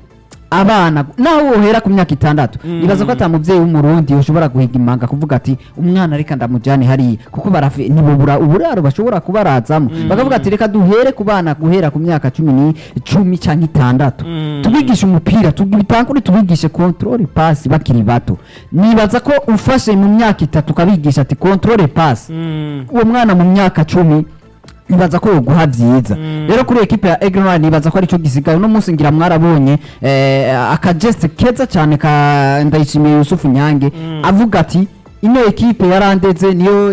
abana naho wohera ku myaka itandatu nibaza ko ata mubyeyi w'umurundi ushobora guhiga imanga kuvuga ati umwana reka ndamujyane hariya kuko barafi ntibubura uburaro bashobora kubarazamo bakavuga ati reka duhere ku bana guhera ku myaka cumi ni cumi cyangwa itandatu tubigishe umupira tubitangure tubigishe control pass bakiri bato nibaza ko ufashe mu myaka itatu ukabigisha ati control pass uwo mwana mu myaka cumi nibaza ko yoguha byiza rero kuri ekipe ya Egrenwald nibaza ko aricyo gisigaye uno munsi ngira mwarabonye eh, akageste keza cyane ka ndayishimiye Yusufu Nyange avuga ati ino ekipe yarandeze niyo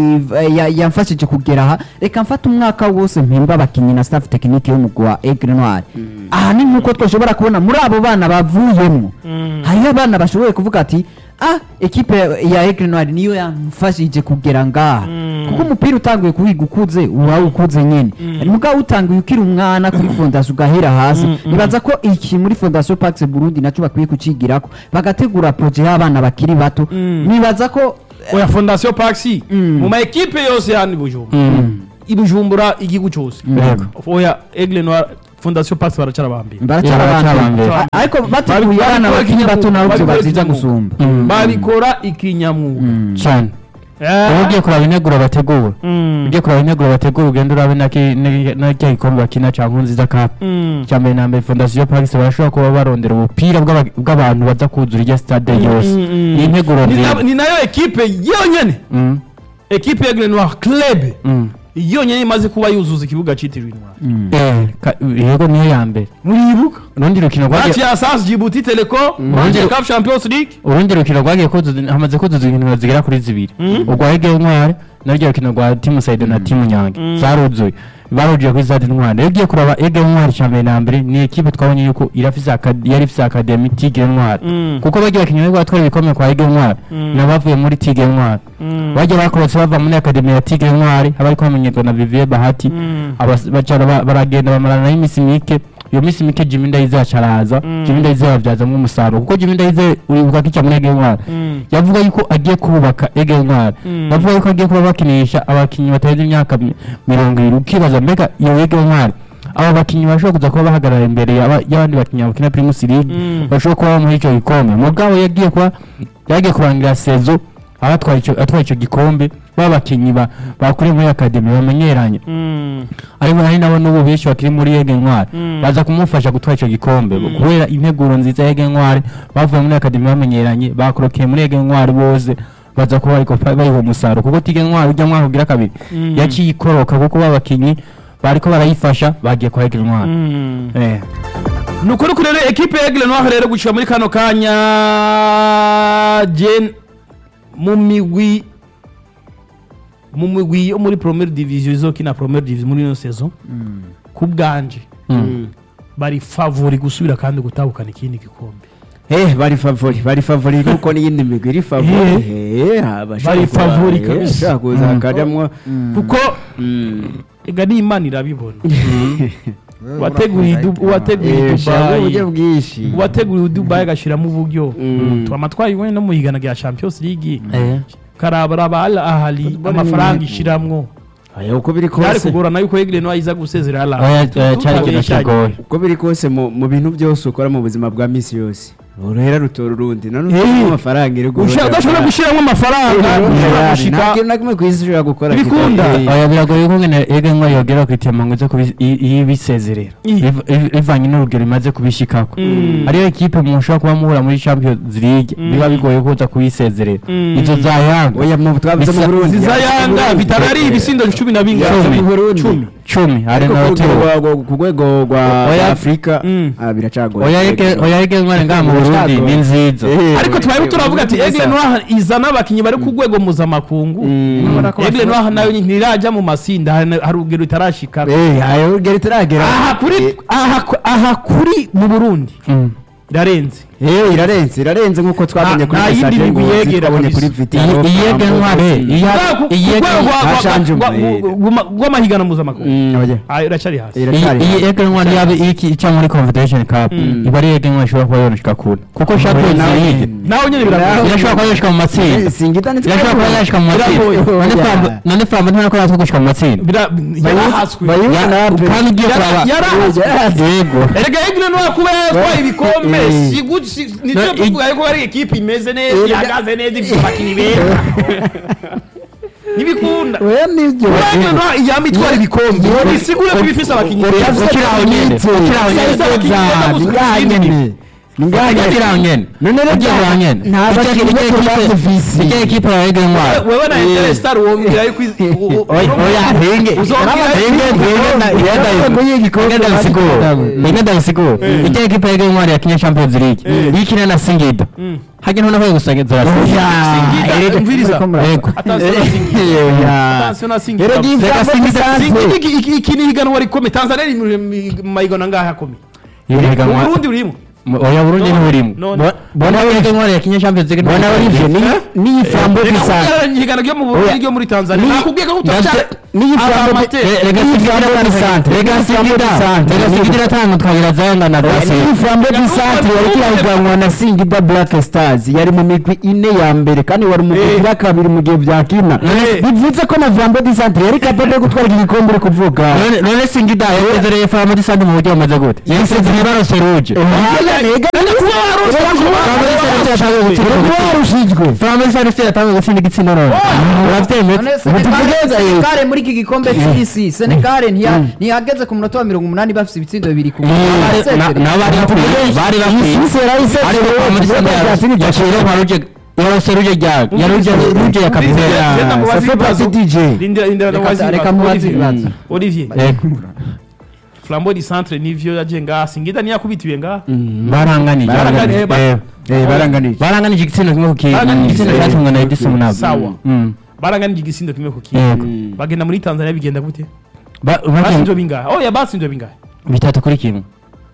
i- ya- yamfashije kugera aha reka mfate umwaka wose mpemba abakinnyi na staff tekinike y'umugwi wa Egrenwald aha ni nk'uko twashobora kubona muri abo bana bavuyemo hariho abana bashoboye kuvuga ati ah ekipe ya Egrenwald niyo yamfashije kugera ngaha kuko umupira utanguye kuwiga ukuze uba ukuze nyine mugabo utanguye ukiri umwana kuri fondasiyo ugahera hasi nibaza ko iki muri fondasiyo Pax Burundi nacyo bakwiye kucigirako bagategura proje y'abana bakiri bato nibaza ko oya fondasiyo paxi mu ma ekipe yose yani bujumbura ibujumbura igihugu cyose Yego. oya egle noir fondasiyo paxi baracara bambere baracara baracara abambere abambere. A- ariko bateguye abana bakiri bato nabo byo baziza gusumba babikora ikinyamwuga cyane uba ugiye kuraba integuro bategura ugiye kuraba integuro bategura ugenda urabe na ki- na- na cya gikombe bakina cya nkunziza cup cya mbere na mbere fondasiyo pax barashobora kuba barondera ubupira bw'aba- bw'abantu baza kuzura irya stade yose ni integuro Ni nziza na- ni nayo ekipe yonyene Mm, ekipe ya egle noir club mm. yonyene imaze kuba yuzuza ikibuga cyitiriwe intwari Eh, ka- yego niyo ya mbere muribuka urundi rukino match rwagiye ya sas djibouti teleco match ya cup champions league urundi rukino rwagiye kuzuza hamaze kuzuza inkino zigera kuri zibiri urwa ege ntwari naryo rukino rwa timu sayido na timu nyange zaruzuye barujiye kuri stade ntwari rero ugiye kuraba ege ntwari cya mbere na mbere ni ekipe twabonye yuko irafise akad- yari ifise akademi tigre ntwari kuko bagiye bakinnyi bari batwara ibikombe kwa ege ntwari n'abavuye muri tigre ntwari bagiye bakorotse bava muri akademi ya tigre ntwari abariko bamenyerwa na vivier bahati abas- bacara ba- baragenda bamarana n'iminsi mike iyo minsi mike Jimmy Ndayize acaraza Jimmy Ndayize yabyazamo umusaruro kuko Jimmy Ndayize uribuka ko icya muri Ege Ntwari yavuga yuko agiye kubaka Ege Ntwari yavuga yuko agiye kuba bakinisha abakinnyi batarenze imyaka mi- mirongo irindwi ukibaza mbega iyo Ege Ntwari aba bakinnyi bashobora kuza kuba bahagarara imbere y'aba- y'abandi bakinnyi bakina Primus League bashobora kuba muri icyo gikombe mugabo yagiye kuba yagiye kurangira sezo abatwaye icyo atwaye icyo gikombe babakinnyi ba bakuriye muri akademi bamenyeranye ariko hari nabo n'ubu benshi bakiri muri Yege Ntwari baza kumufasha gutwara icyo gikombe kubera integuro nziza ya Yege Ntwari bavuye muri akademi bamenyeranye bakorokeye muri Yege Ntwari bose baza kuba ariko bayiha umusaruro kuko Tige Ntwari ujya mwaka ugira kabiri yaciye ikoroka kuko babakinnyi bariko barayifasha bagiye kwa Yege Ntwari eh ni ukuri kuri rero ekipe ya egle noir rero gushika muri kano kanya je mu migwi mu migwi yo muri premiere division izokina premiere division muri ino saison ku bwanje bari favori gusubira kandi gutahukana ikindi gikombe Eh, bari favori bari favori kuko n'iyindi migwi iri favori eh abashaka Bari kuba- favori eh, kabisa. ashaka kuza akajamwo kuko mm. ega n'imana irabibona wateguriye Dubai- wateguriye Eh, shaka uburyo dubayi bwinshi wateguriye dubayi agashyiramo uburyo Mm. twama twayibonye no mu higana rya champions league eh karabara al ahali amafaranga ishiramwo aya uko biri byari kose kugorana yuko egle no iza gusezera al oya Ahly. oya, cyari ikintu kigoye uko biri kose mu mu bintu byose ukora mu buzima bwa misi yose uruhera rutora urundi none Eh. ufite amafaranga iri Usha- udashobora gushyiramo amafaranga ushobora gushika nta kintu na kimwe ku isi ushobora gukora Ibikunda. kita- eh, oya biragoye ko ngene Ege Ntwari yogera ku itema ngo ize kubi- i- ibisezerera I. Biv- biv- bivanye n'urugero imaze kubishikako ariyo ekipe mushobora kuba muhura muri champions league biba bigoye kuza kubisezerera izo za yanga oya mu twavuze mu Bisa- Burundi ziza yanga bitaba ari ibisindo cumi na bingahe mu Burundi cumi cumi hari ariko na ku rwego hoteli rwa- ku rwego rwa Oya. afurika Mm. ah, biracagoye oya Ege- oya Ege Ntwari ngaha mu burundi ni nziza Eh, ariko twari turavuga ati eh, egle noir izana abakinnyi bari ku rwego mpuzamakungu Mm. egle noir nayo ntirajya mu masinda hari hari urugero itarashika Eh, ayo ugera itaragera aha kuri aha ku- aha kuri mu burundi Mm. irarenze Eh irarenze irarenze nkuko twabonye kuri nta yindi message migwi ngo yegera twabonye kabisa. kuri Vitaro iyi iyi egenware iyi Hashanjuma, rw'amahigano mpuzamakungu Mm, oya. Ah, iracari hasi Iracyari iyi hasi. egenware yaba iki ica muri confederation cup iba ari egenware ishobora kuba yoroshka kure kuko champions nawe league nyene. nawe nyine biragoye irashobora kuba yoroshka mu matsinda Eh, Singida ni irashobora kuba yoroshka mu matsinda Biragoye. none Oya. Flambo- none flambo ntibona ko natwe gushika mu matsinda Bira- yarahaswe Bayuzi Ya- na Ape. kandi ugiye Yara- kuraba yarahaswe yego erega egre no kuba yatwaye ibikombe Eh. si gu- si- nicyo No, tuvuga yuko ari ekipe imeze neza Erega- ihagaze neza ifite abakinnyi beza ntibikunda Oya nibyo Urabona no iyama itwara ibikombe bisigure ko bifise abakinnyi beza ukiri aho nyene ukiri aho nyene Sasa abakinnyi beza gusa Ngaha izindi nyene. Ni ngaha nyene. ukiri aho nyene None rero ukiri aho nyene nta bakinnyi bo kubaza visi. ijya ekipe ya egenware wewe na Interstar wombwira yuko izi- u- u- oya oya henge Uzongera henge henge henge ndabisigura henge ndabisigura ijya ekipe ya egenware yakinye champions league yikina na singida hage none aho gusagenzera Singida, umviriza. yego Attention na Singida. Attention na Singida. Rero iyi Reka Flambo Singida- Santre. Singida iki- iki- iki ni higanwa rikomeye tanzania iri mu- mu mahiganwa ngaha akomeye Ihiganwa- uburundi burimo oya burundi None- ntiburimo none- bona egenware yakinye champions league Bona Olivier ni ni Flambo Reka Bisante. kugereranya ihiganwa ryo mu burundi Oya. ryo muri tanzania Ni- nakubwiye ko Ndafite- tutacyari Niyi Flambo amateur. Eh, rega Ni singida Flambo Bisante. rega Ni Flambo singida Bisante. rega singida tanu twagira zayanga na Ni dasi Flambo Bisante yari kirahiganwa na Singida Black Stars yari mu migwi ine ya mbere kandi wari mu migwi Eh. ya kabiri mu gihe byakina Eh. bivuze ko na Flambo Bisante yari capable yo gutwara iki gikombe uri kuvuga None- none singida yasezereye fama disante mu buryo bumeze gute yasezereye barose ruje warushijwe fama disante yatangiye gutsinda igitsina none urabyemeye None Ubutumwa Senegal muri iki gikombe cy'isi Senegal ntiya- ntihageze ku munota wa mirongo umunani bafite ibitsindo bibiri ku n'abari bakwiye bari bakwiye Isi yarayise ariko fama disante yaciye nka ruje yarose ruje rya yaruje ruje ya kapitera Genda mu bazi Safa ibibazo. Pasi DJ. Rindira- rindira Reka- ndamubaza reka ibibazo. mubaze Olivier. ibibazo. Olivier yego flambo di centre nivyo yaje ngaha singida ntiyakubitiwe ngaha baranganije Baranganije, ba- Eh, Eh, baranganije baranganije igitsina kimwe ku kindi Baranganije igitsina igitsina cyatungwa na kimwe. edison nabo Sawa. Mm. baranganije igisindo kimwe ku Yego. kindi bagenda muri tanzania bigenda gute Ba- bagiye- batsinzwe bingahe oya batsinzwe bingahe bitatu kuri kimwe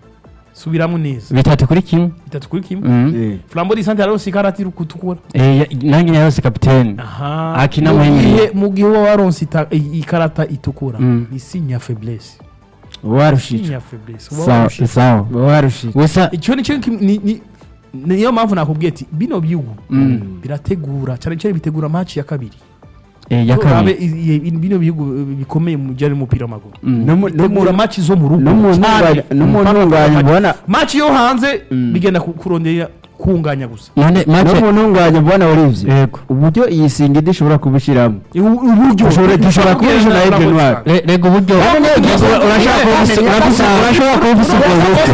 subiramo neza bitatu kuri kimwe bitatu kuri kimwe Mm. Eh. flambo di centre yarose ikarati kutukura Eh, ya- nanjye yarose kapitene aha Akina Mu muri gihe- Mille. mu gihe uba waronse ita- i- ikarata itukura Mm. ni signe ya faiblesse warushijwe signe ya faiblesse uba sawa warushije. sawa warushijwe gusa icyo ni cyo kim- ni- ni- niyo mpamvu nakubwiye ati bino bihugu Mm. birategura cyane cyane bitegura match ya kabiri eh, ya Urabe kabiri i- i- bino bihugu eh, bikomeye mu bijyanye n'umupira w'amaguru Mm. No mu- no mu- bitegura match zo mu rugo no mu cyane. ntunganya- no mu ntunganya mbona match yo hanze bigenda ku- kurondera kunganya gusa none no make mu ntunganya mbona Olivier yego uburyo iyi singida ishobora kubishyiramo uburyo Ushobora- dushobora kubishyira na Aigle Noir. Re- rega uburyo None Ura- urashaka kuba ufise- urafise- urashobora kuba ufise ubwo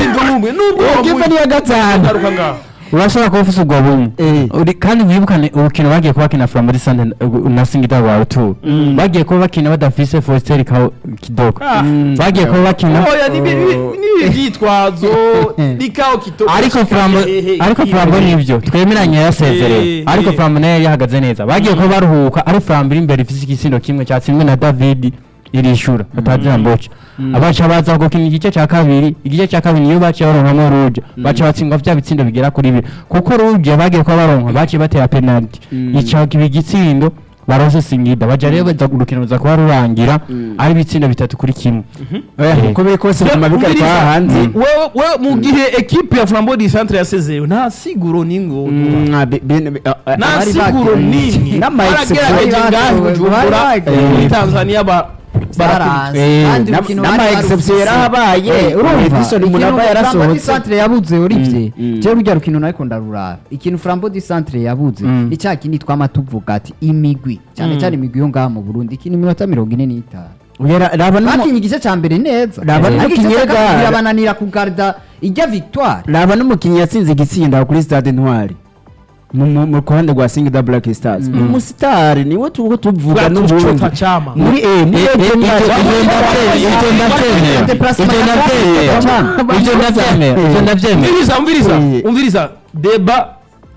bumwe ikipe ni iya gatanu ngaruka ngaho urashobora kuba ufise ubwo bumwe Eh. Uri- kandi wibukane urukino bagiye kuba bakina from muri sande na singida wawe tu bagiye kuba bakina badafise Faustin Kao- kidogo Ah. bagiye kuba bakina oya ni bi- bi- ni ibyitwazo ni kawo kito ariko flambo ariko flambo nibyo twemeranye yasezereye Eh, ariko eh. flambo nayo yari yahagaze neza bagiye kuba baruhuka ari flambo iri imbere ifise igisindo kimwe cyatsinzwe na david irishura batazira mboca abaca baza gukina igice cya kabiri igice cya kabiri niyo baciye baronkamo ruje baca batsindwa vya bitsindo bigera kuri bibiri kuko ruje bagiye kuba baronka baciye batera penalty ica kiba igitsindo barose singida baja rero baza urukino ruza kuba rurangira ari ibitsindo bitatu kuri kimwe Oya, Eh. uko biri kose mu mabika ari kwa hanze wewe wewe mu gihe ekipe ya flambo di centre yasezerewe nta siguro n'ingo Mm, ah, bi- bi- bi- ah, ah, nta bari siguro bagiye. n'imwe N'ama baragerageje exception. ngahe bujumbura Bari bagiye. muri tanzania ba Zaranze. Eh, Kandi n'ama- urukino n'ama bari exception barufise. yarahabaye. Eh, urumva Edison ikintu Munaba Flambeau yarasohotse. di Centre yabuze Olivier mm. jewe urya rukino nariko ndaruraba ikintu Flambeau di Centre yabuze Mm. icya kindi twama tuvuga ati imigwi cyane cyane imigwi yo ngaha mu Burundi ikina iminota mirongo ine n'itanu Oya, ra- raba n'umu- bakinye igice cya mbere neza Raba ariko igice n'umukinyi cya kabiri w'igare. birabananira kugarda ijya victoire raba n'umukinnyi yatsinze igitsinda kuri stade ntwari mu- mu mu ruhande rwa singida black stars ni umusitari niwe tuba tuvuga n'ubundi Bwatucota chama. muri eh muri Eh, eh, Aigle Noir- ivyo- ivyo ndavyemera, ivyo ndavyemera, ivyo ndavyemera, ivyo ndavyemera, ivyo ndavyemera. umviriza umviriza Eh. umviriza deba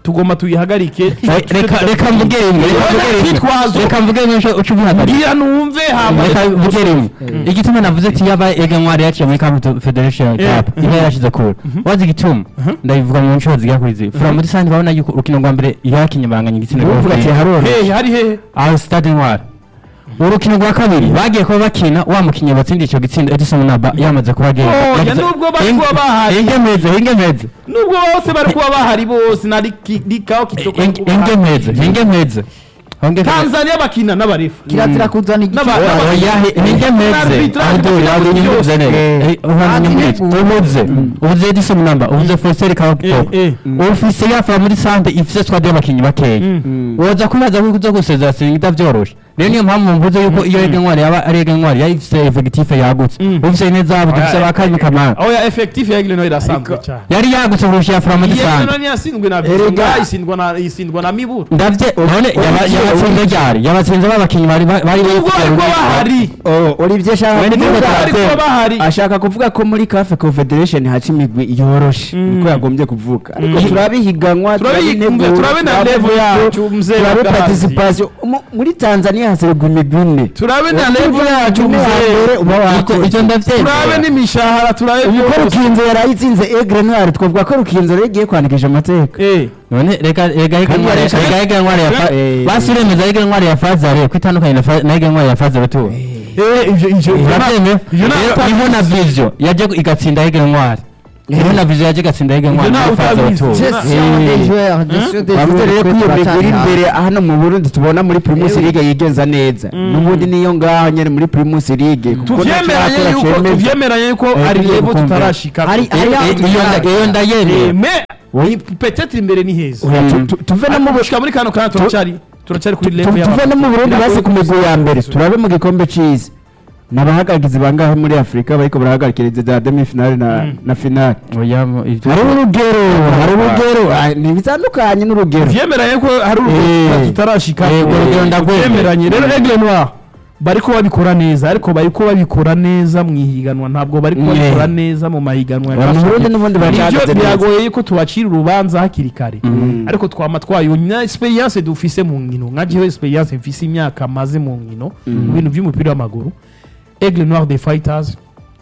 tugomba tuyihagarike reka reka mvuge rimwe reka mvuge rimwe Twitwazo. reka mvuge rimwe uca uca ubihagarika ngira numve hama reka mvuge rimwe igituma navuze ati yaba ega ntwari yaciye muri Cup Federation Eh. Cup iba yarashize kure wazi igituma ndabivuga mu nshuro zigera kuri zibiri fura muri sandi babona yuko urukino rwa mbere yakinye banganya igitsina uvuga ati haroroshye hehe hari hehe aho stade ntwari urukino rwa kabiri bagiye kuba bakina wa mukinnyi watsindiye icyo gitsinda Edison Naba yamaze kuba agenda Oh, ya Yagize- nubwo bari Ing- kuba bahari. ingemeze ingemeze nubwo bose bari kuba bahari bose na Riki- rikao kitoko Ing- ingemeze ingemeze Ingemeze. tanzania bakina n'abarefu kirazira kuzana igiciro N'aba- n'aba- oya ingemeze Arbitrage abdul bakina abdul byose. ingemeze neza Eh. uhanye muri ubuze ubuze Edison Naba ubuze Foster Kaokitoko Eh, eh. ufise yafura muri sante ifise squad y'abakinnyi bakeya woza kubaza ko uza gusezera sinigita vyoroshe rero niyo mpamvu mvuze yuko iyo ega ntwari yaba ari ega ntwari yari ifise effectif yagutse Mm. ufise neza abo dufise ba kabiri kamara aho ya effectif ya Egleno irasanzwe cyane yari yagutse kurusha yafura muri Egleno sante ntiyasindwe na Erega. Vizinga isindwa na isindwa na Miburu ndavye none yaba- yabatsinze ryari yabatsinze babakinnyi bari bari bari nubwo bari kuba bahari Olivier ashaka Wenda kuvuga- nubwo bari kuba bahari ashaka kuvuga ko muri CAF Confederation haca imigwi yoroshe niko yagombye kuvuga ariko turabihiganwa Turabihiganwa, turabe na level yacu, mzee turabe Bagazi. participation Mu- muri Tanzania haserwa imigwi ine turabe na Ubu level yacu ine ya mzee mbere uba icyo wakoze. ndavyemera turabe n'imishahara turabe ubu ko byose rukinzo yarayitsinze Aigle Noir twavuga ko rukinzo rero igiye kwandikisha amateka eh none reka reka ega ntwari yareka- reka ega ntwari ya fa- Eh. basi uremeza ega ntwari ya fazare ko itandukanye na fa- na ega ntwari ya fazare tu eh ivyo ivyo urabyemeye ivyo Rero nta niho na vision yaje igatsinda ega ntwari niho na vision yaje igatsinda ega ntwari ntawe ya fazare utabizi. tu Je- gestion des joueurs gestion des bavuze rero ko iyo migwi turacyari iri hasi. imbere hano mu Burundi tubona muri Primus Ewe. League yigenza neza n'ubundi niyo ngaho nyene muri Primus League kuko tuvyemeranye nacyo yuko cemeza. tuvyemeranye yuko Eh, ari tugiye level gukumva. tutarashika Hari- hari aho iyo tutarashika. iyo ndayemeye Eh, mais oui, peut-être imbere ni heza Oya, tu- tu- tuve no mu ariko gushika muri kano kana turacyari turacyari kuri Tu- level tuve no mu Burundi Biragoye basi ku migwi ya kubisobanura. mbere turabe mu gikombe c'isi n'abahagarikizi bangahe muri Afurika bariko barahagarikiriza za demi finale na na finale oya mu- ivyo- hari urugero hari urugero ah, ni bitandukanye n'urugero vyemeranye ko hari Eh. urugero tutarashika Eh, urwo rugero ndagwemera. vyemeranye rero Aigle Noir bariko babikora neza ariko bariko babikora neza mu ihiganwa ntabwo bariko Mm. babikora neza mu mahiganwa ya Mu Cup Burundi n'ubundi Nivyo baracahagaze neza. biragoye yuko tubacira urubanza hakiri kare ariko twama twayonye na experience dufise mu nkino nka jewe experience mfise imyaka maze mu nkino mu bintu by'umupira w'amaguru Aigle Noir des Fighters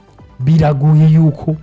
biragoye yuko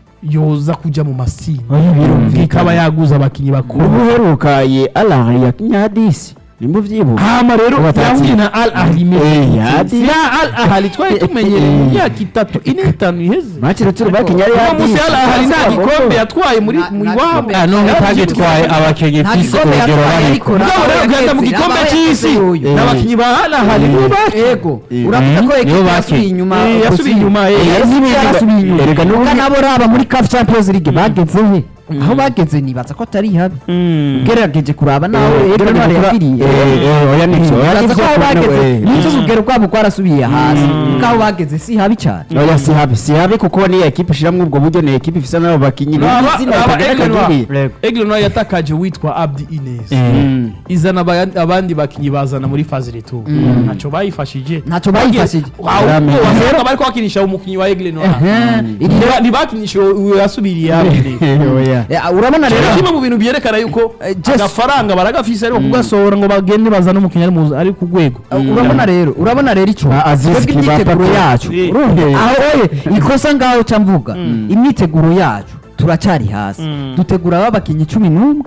yoza kuja mu masinda Oya, birumvikana. ikaba yaguza abakinyi bakuru ubu uheruka ye alahari ya kinyadisi nimba uvyibuka hama rero Watatsinze. yahuye na al ahli Eh, mezi yadi. ya al ahli twari tumenyereye mu myaka itatu ine itanu iheze make ruturu bakinya ari uno munsi al ahli nta gikombe yatwaye muri Nta- mu nta iwabo gikombe. Ah, none utagitwaye abakinnyi nta fise gikombe urugero yatwaye bariko ariko mugabo rero ugenda mu gikombe cy'isi n'abakinnyi ba al ahli nibo bakina ego Eh. uravuga ko Mhm. ekipa Nibo yasubiye bakina. inyuma Eh, yasubiye inyuma eh, Eh, yasubiye yarasubiye inyuma. inyuma Erega n'ubu- Nuko nabo raba muri CAF Champions League bageze he aho bageze nibaza ko atari habi ugerageje kuraba nawe Aigle Noir yagiriye oya nivyo oya uraza ko nivyo aho bageze eh. nicyo urugero rwabo rwarasubiye hasi kuko aho bageze si habi cyane oya si habi si habi kuko niyo ekipe ishiramwo ubwo buryo ni ekipe ifise n'abo bakinyi Raba- n'izina raba ritagira Aigle Noir. akagiriye. Aigle Noir yatakaje witwa Abdi Ines Mm. izana aba- abandi bakinyi bazana muri phase retour ntacyo bayifashije Ntacyo bayifashije. ahubwo wasanga bariko bakinisha umukinyi wa Aigle Noir Iri- Ntiba- ntibakinisha uwo yasubiriye Abdi oya Eh, urabona rero kimwe mu bintu byerekana yuko Eh, just- agafaranga baragafise ariko kugasohora ngo bagende bazane umukinnyi ari mu- ari ku rwego Uh, urabona rero urabona rero icyo Ba Aziz twebwe Ki, ba imyiteguro Pape. yacu Eh. urumva aho oye ikosa ngaho ca mvuga imyiteguro yacu turacyari hasi dutegura abakinnyi cumi n'umwe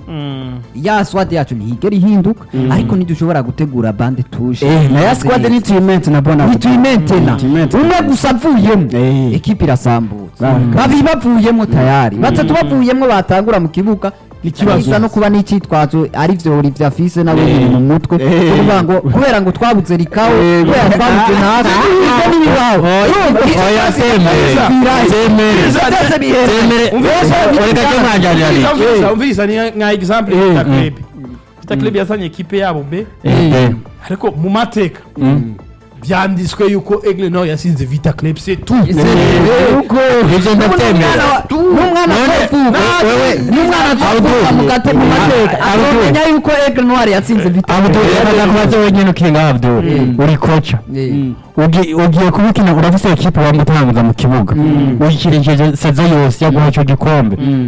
ya swad yacu ntihigera ihinduka ariko ntidushobora gutegura bande tuje eh na ya squad ni tuimente na bona ntituyimentena Tuyimente. umwe gusa avuyemo Eh. ekipi irasambutse Ah. babiri bavuyemo tayari batatu bavuyemo batangura mu kibuga Ikibazo. bisa no kuba n'icyitwazo ari vyo uri vya fise nawe biri mu mutwe Eh. kuvuga ngo kubera ngo twabuze rikawe Eh. kubera twabuze ntasi ibyo n'ibibaho oya semere semere semere reka cyo mwanjanira ni Umviriza, umviriza ni nka example ya Vita Club Vita Club yazanye ekipe yabo mbe ariko mu mateka byanditswe yuko Aigle Noir yasinze Vita Club c'est tout ivyo ndabyemera n'umwana None, twavuka wewe- n'umwana twavuka mu gate mu mateka Abdul. akamenya yuko Aigle Noir yatsinze Vita abdul reka ndakubaze wenyine ukinga abdul uri koca Eh. Ugi- ugiye kubikina urafise ekipe wamutanguza mu kibuga uyikirishije sezo yose yaguha ico gikombe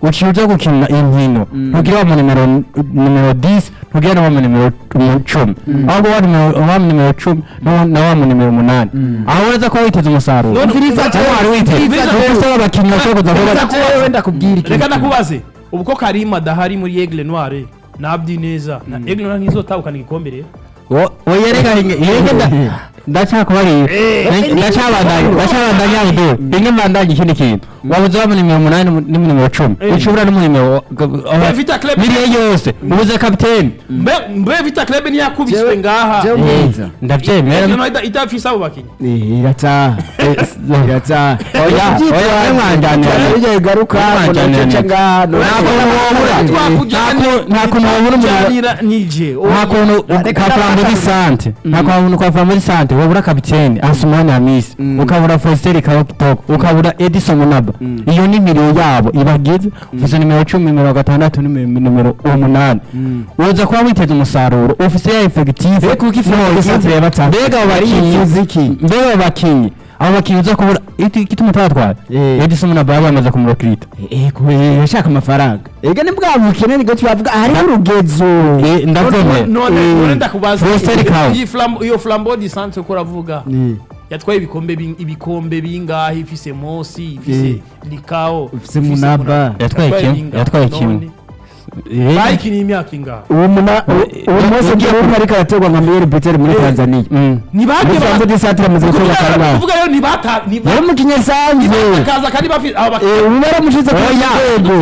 uciye uza gukina inkino ntugira wa mu nimero nimero 10 ntugira na wa mu nimero mu cumi ahubwo wa nimero wa mu nimero cumi na- na wa mu nimero umunani aho ureza ko witeze umusaruro None umviriza Aho jewe, wari witeze umviriza kuko jewe. usaba abakinnyi bashobora kuza kuba Umviriza jewe, wenda kubwira ikintu reka kimwe. ndakubaze ubu ko karima adahari muri egle noire nabdi neza na egle noire ntizotahukana igikombe rero oya reka yenge ndacyakubarira ndacabandanya ndacabandanya budu bimwe mbandanya ikindi kintu wabuze wa mu nimero umunani ni mu nimero cumi Eh. ucubura no mu nimero Vita Club- biriya yose ubuze kapiteni mbe mbe vita club ntiyakubiswe ngaha jewe Eh, mwiza. ndabyemera Egle Noire ida- idafise abo bakinnyi Eh, irataha irataha oya oya mwanjanira bijya bigaruka ngo ndaceca ngaha no- Ntabwo wabura. nta kuntu wabura umuntu twakujanira nije nta kuntu ukavura muri sante nta kuntu ukavura muri sante wabura kapiteni asumani hamisi ukabura fositeri kitoko ukabura edison munaba iyo ni nimero yabo ibagize ufise nimero cumi nimero gatandatu nimero nimero umunani uza kuba witeze umusaruro ufise ya efegitive Mbega kuko ifu muri centre ya batatu. mbega abo Ari bakinyi imiziki. mbega abo bakinyi abo bakinyi uza kubura iki- igituma utatwara Eh. edison munaba yaba yamaze kumurokirita Eh, kubera yashaka amafaranga ega ni bwa bukene nibwo tubavuga hariho urugezo ndabyemera none Eh, none ndakubaza Fositeri Kawe. iyi flambo iyo flambo di centre ko uravuga Eh, yatwaye ibikombe bing- ibikombe bingahe ifise mosi ifise Eh. likao Ifise Munaba. Yatwaye kimwe, bingahe? yatwaye kimwe. None, Eh, bayikiniye imyaka ingahe uwo muna uwo munsi ugiye kumva ariko araterwa nka miyeri biteri muri tanzania mm. ntibajye muri sanze di santire amaze gukora akarama kuvuga rero ntibata yari umukinnyi asanzwe ntibakaza kandi bafite abo bakinnyi Eh, ubu baramushize ku rwego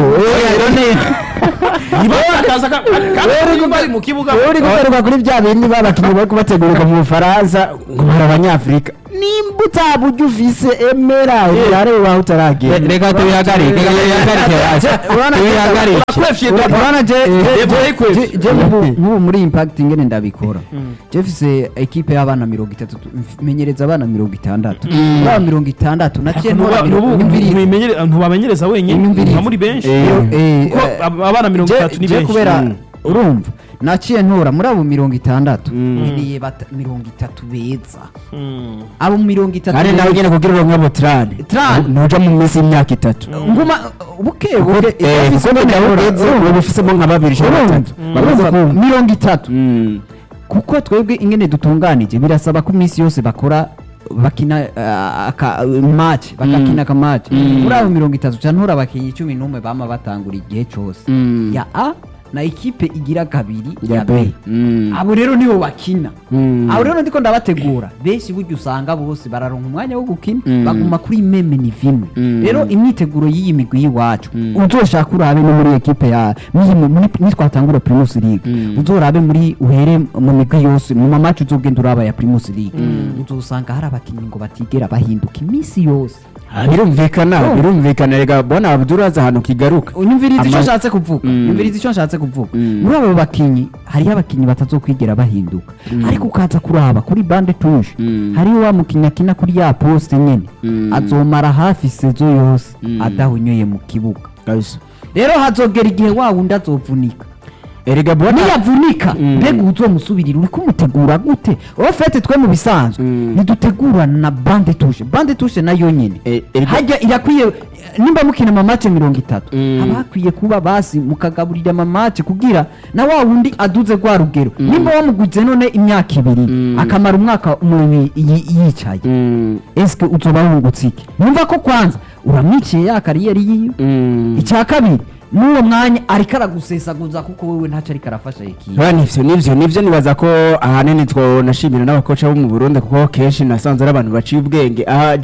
ntibakaza kandi kandi bari mu kibuga uri guterwa kuri bya bindi babakinnyi bari kubategurira mu bufaransa ngo bari abanyafurika nimba utaba ujya ufise emera urareba aho utaragera reka tubihagarike reka tubihagarike hasi tubihagarike urakwefye urabona je je- Yego, je- yego. je- je nk'ubu- nk'ubu muri impact ingene ndabikora je mfise ekipe y'abana mirongo itatu menyereza abana mirongo itandatu muri abo mirongo itandatu naciye ntora mirongo ibiri ntubamenyereza wenyine Imyumvire. nka muri benshi Eh, kuko eh, ab- abana mirongo je- itatu ni je benshi kubera Mm. urumva naciye ntora muri abo mirongo itandatu Mm. nkeneye bata- mirongo itatu beza Mm. abo mirongo itatu kandi nawe beza. ugenda kugira uronke abo trane Trane. ntuja mu minsi y'imyaka itatu nguma buke buke Eh, ifise kuko mbona nawe uretse- uretse uba ufisemo nka babiri cyangwa urumva batatu bamaze urumva kumva mirongo itatu Mm. kuko twebwe ingene dutunganije birasaba ko iminsi yose bakora bakina uh, aka match bakakina aka match muri abo mirongo itatu cyane ntura abakinnyi cumi n'umwe bama batangura igihe cyose Mm. ya a na ikipe igira kabiri Ya ya B. b Mm. abo rero nibo bakina Mm. abo rero ndiko ndabategura benshi burya usanga bose bararonka umwanya wo gukina Mm. baguma kuri meme ni vimwe Mm. rero imyiteguro y'iyi migwi y'iwacu Mm. uzoshaka urabe no muri ekipe ya muri muri- nitwatangura primus league Mm. uzorabe muri uhere mu migwi yose mu mamaci uzogenda uraba ya primus league uzosanga hari abakinnyi ngo batigera bahinduka iminsi yose birumvikana Oh. birumvikana rega bona abduraza ahantu kigaruka unyumviriza icyo Ama- nshatse kuvuga Mm. nyumviriza icyo nshatse kuvuga Mm. muri abo bakinnyi hariho abakinnyi batazokwigera bahinduka ariko ukaza kuraba kuri bande tuje Mm. hariho wa mukinnyi akina kuri ya poste nyene Mm. azomara hafi sezo yose Mm. adahonyoye mu kibuga kabisa rero hazogera igihe wa wundi azovunika erega bona niyavunika Mm. mbega uzomusubirira uri kumutegura gute wowe fete twe mu bisanzwe Mm. ntidutegura na bande tushe bande tushe nayo nyene Eh, erega- hajya irakwiye nimba mukina amamace mirongo itatu Mm. haba hakwiye kuba basi mukagaburira amamace kugira na wa wundi aduze rwa rugero nimba wamuguze none imyaka ibiri Mm. akamara umwaka umwe yi- yicaye Mm. eske uzoba wungutse iki numva ko kwanza uramwiciye ya kariyeri yiwe Mm. icya kabiri n'uwo mwanya ariko aragusesaguza kuko wewe ntacyo ariko arafasha ikipe Ba, nivyo nivyo nivyo nibaza ko ahanini twonashimira n'abakoca bo mu Burundi kuko kenshi nasanze ari abantu baciye ubwenge aha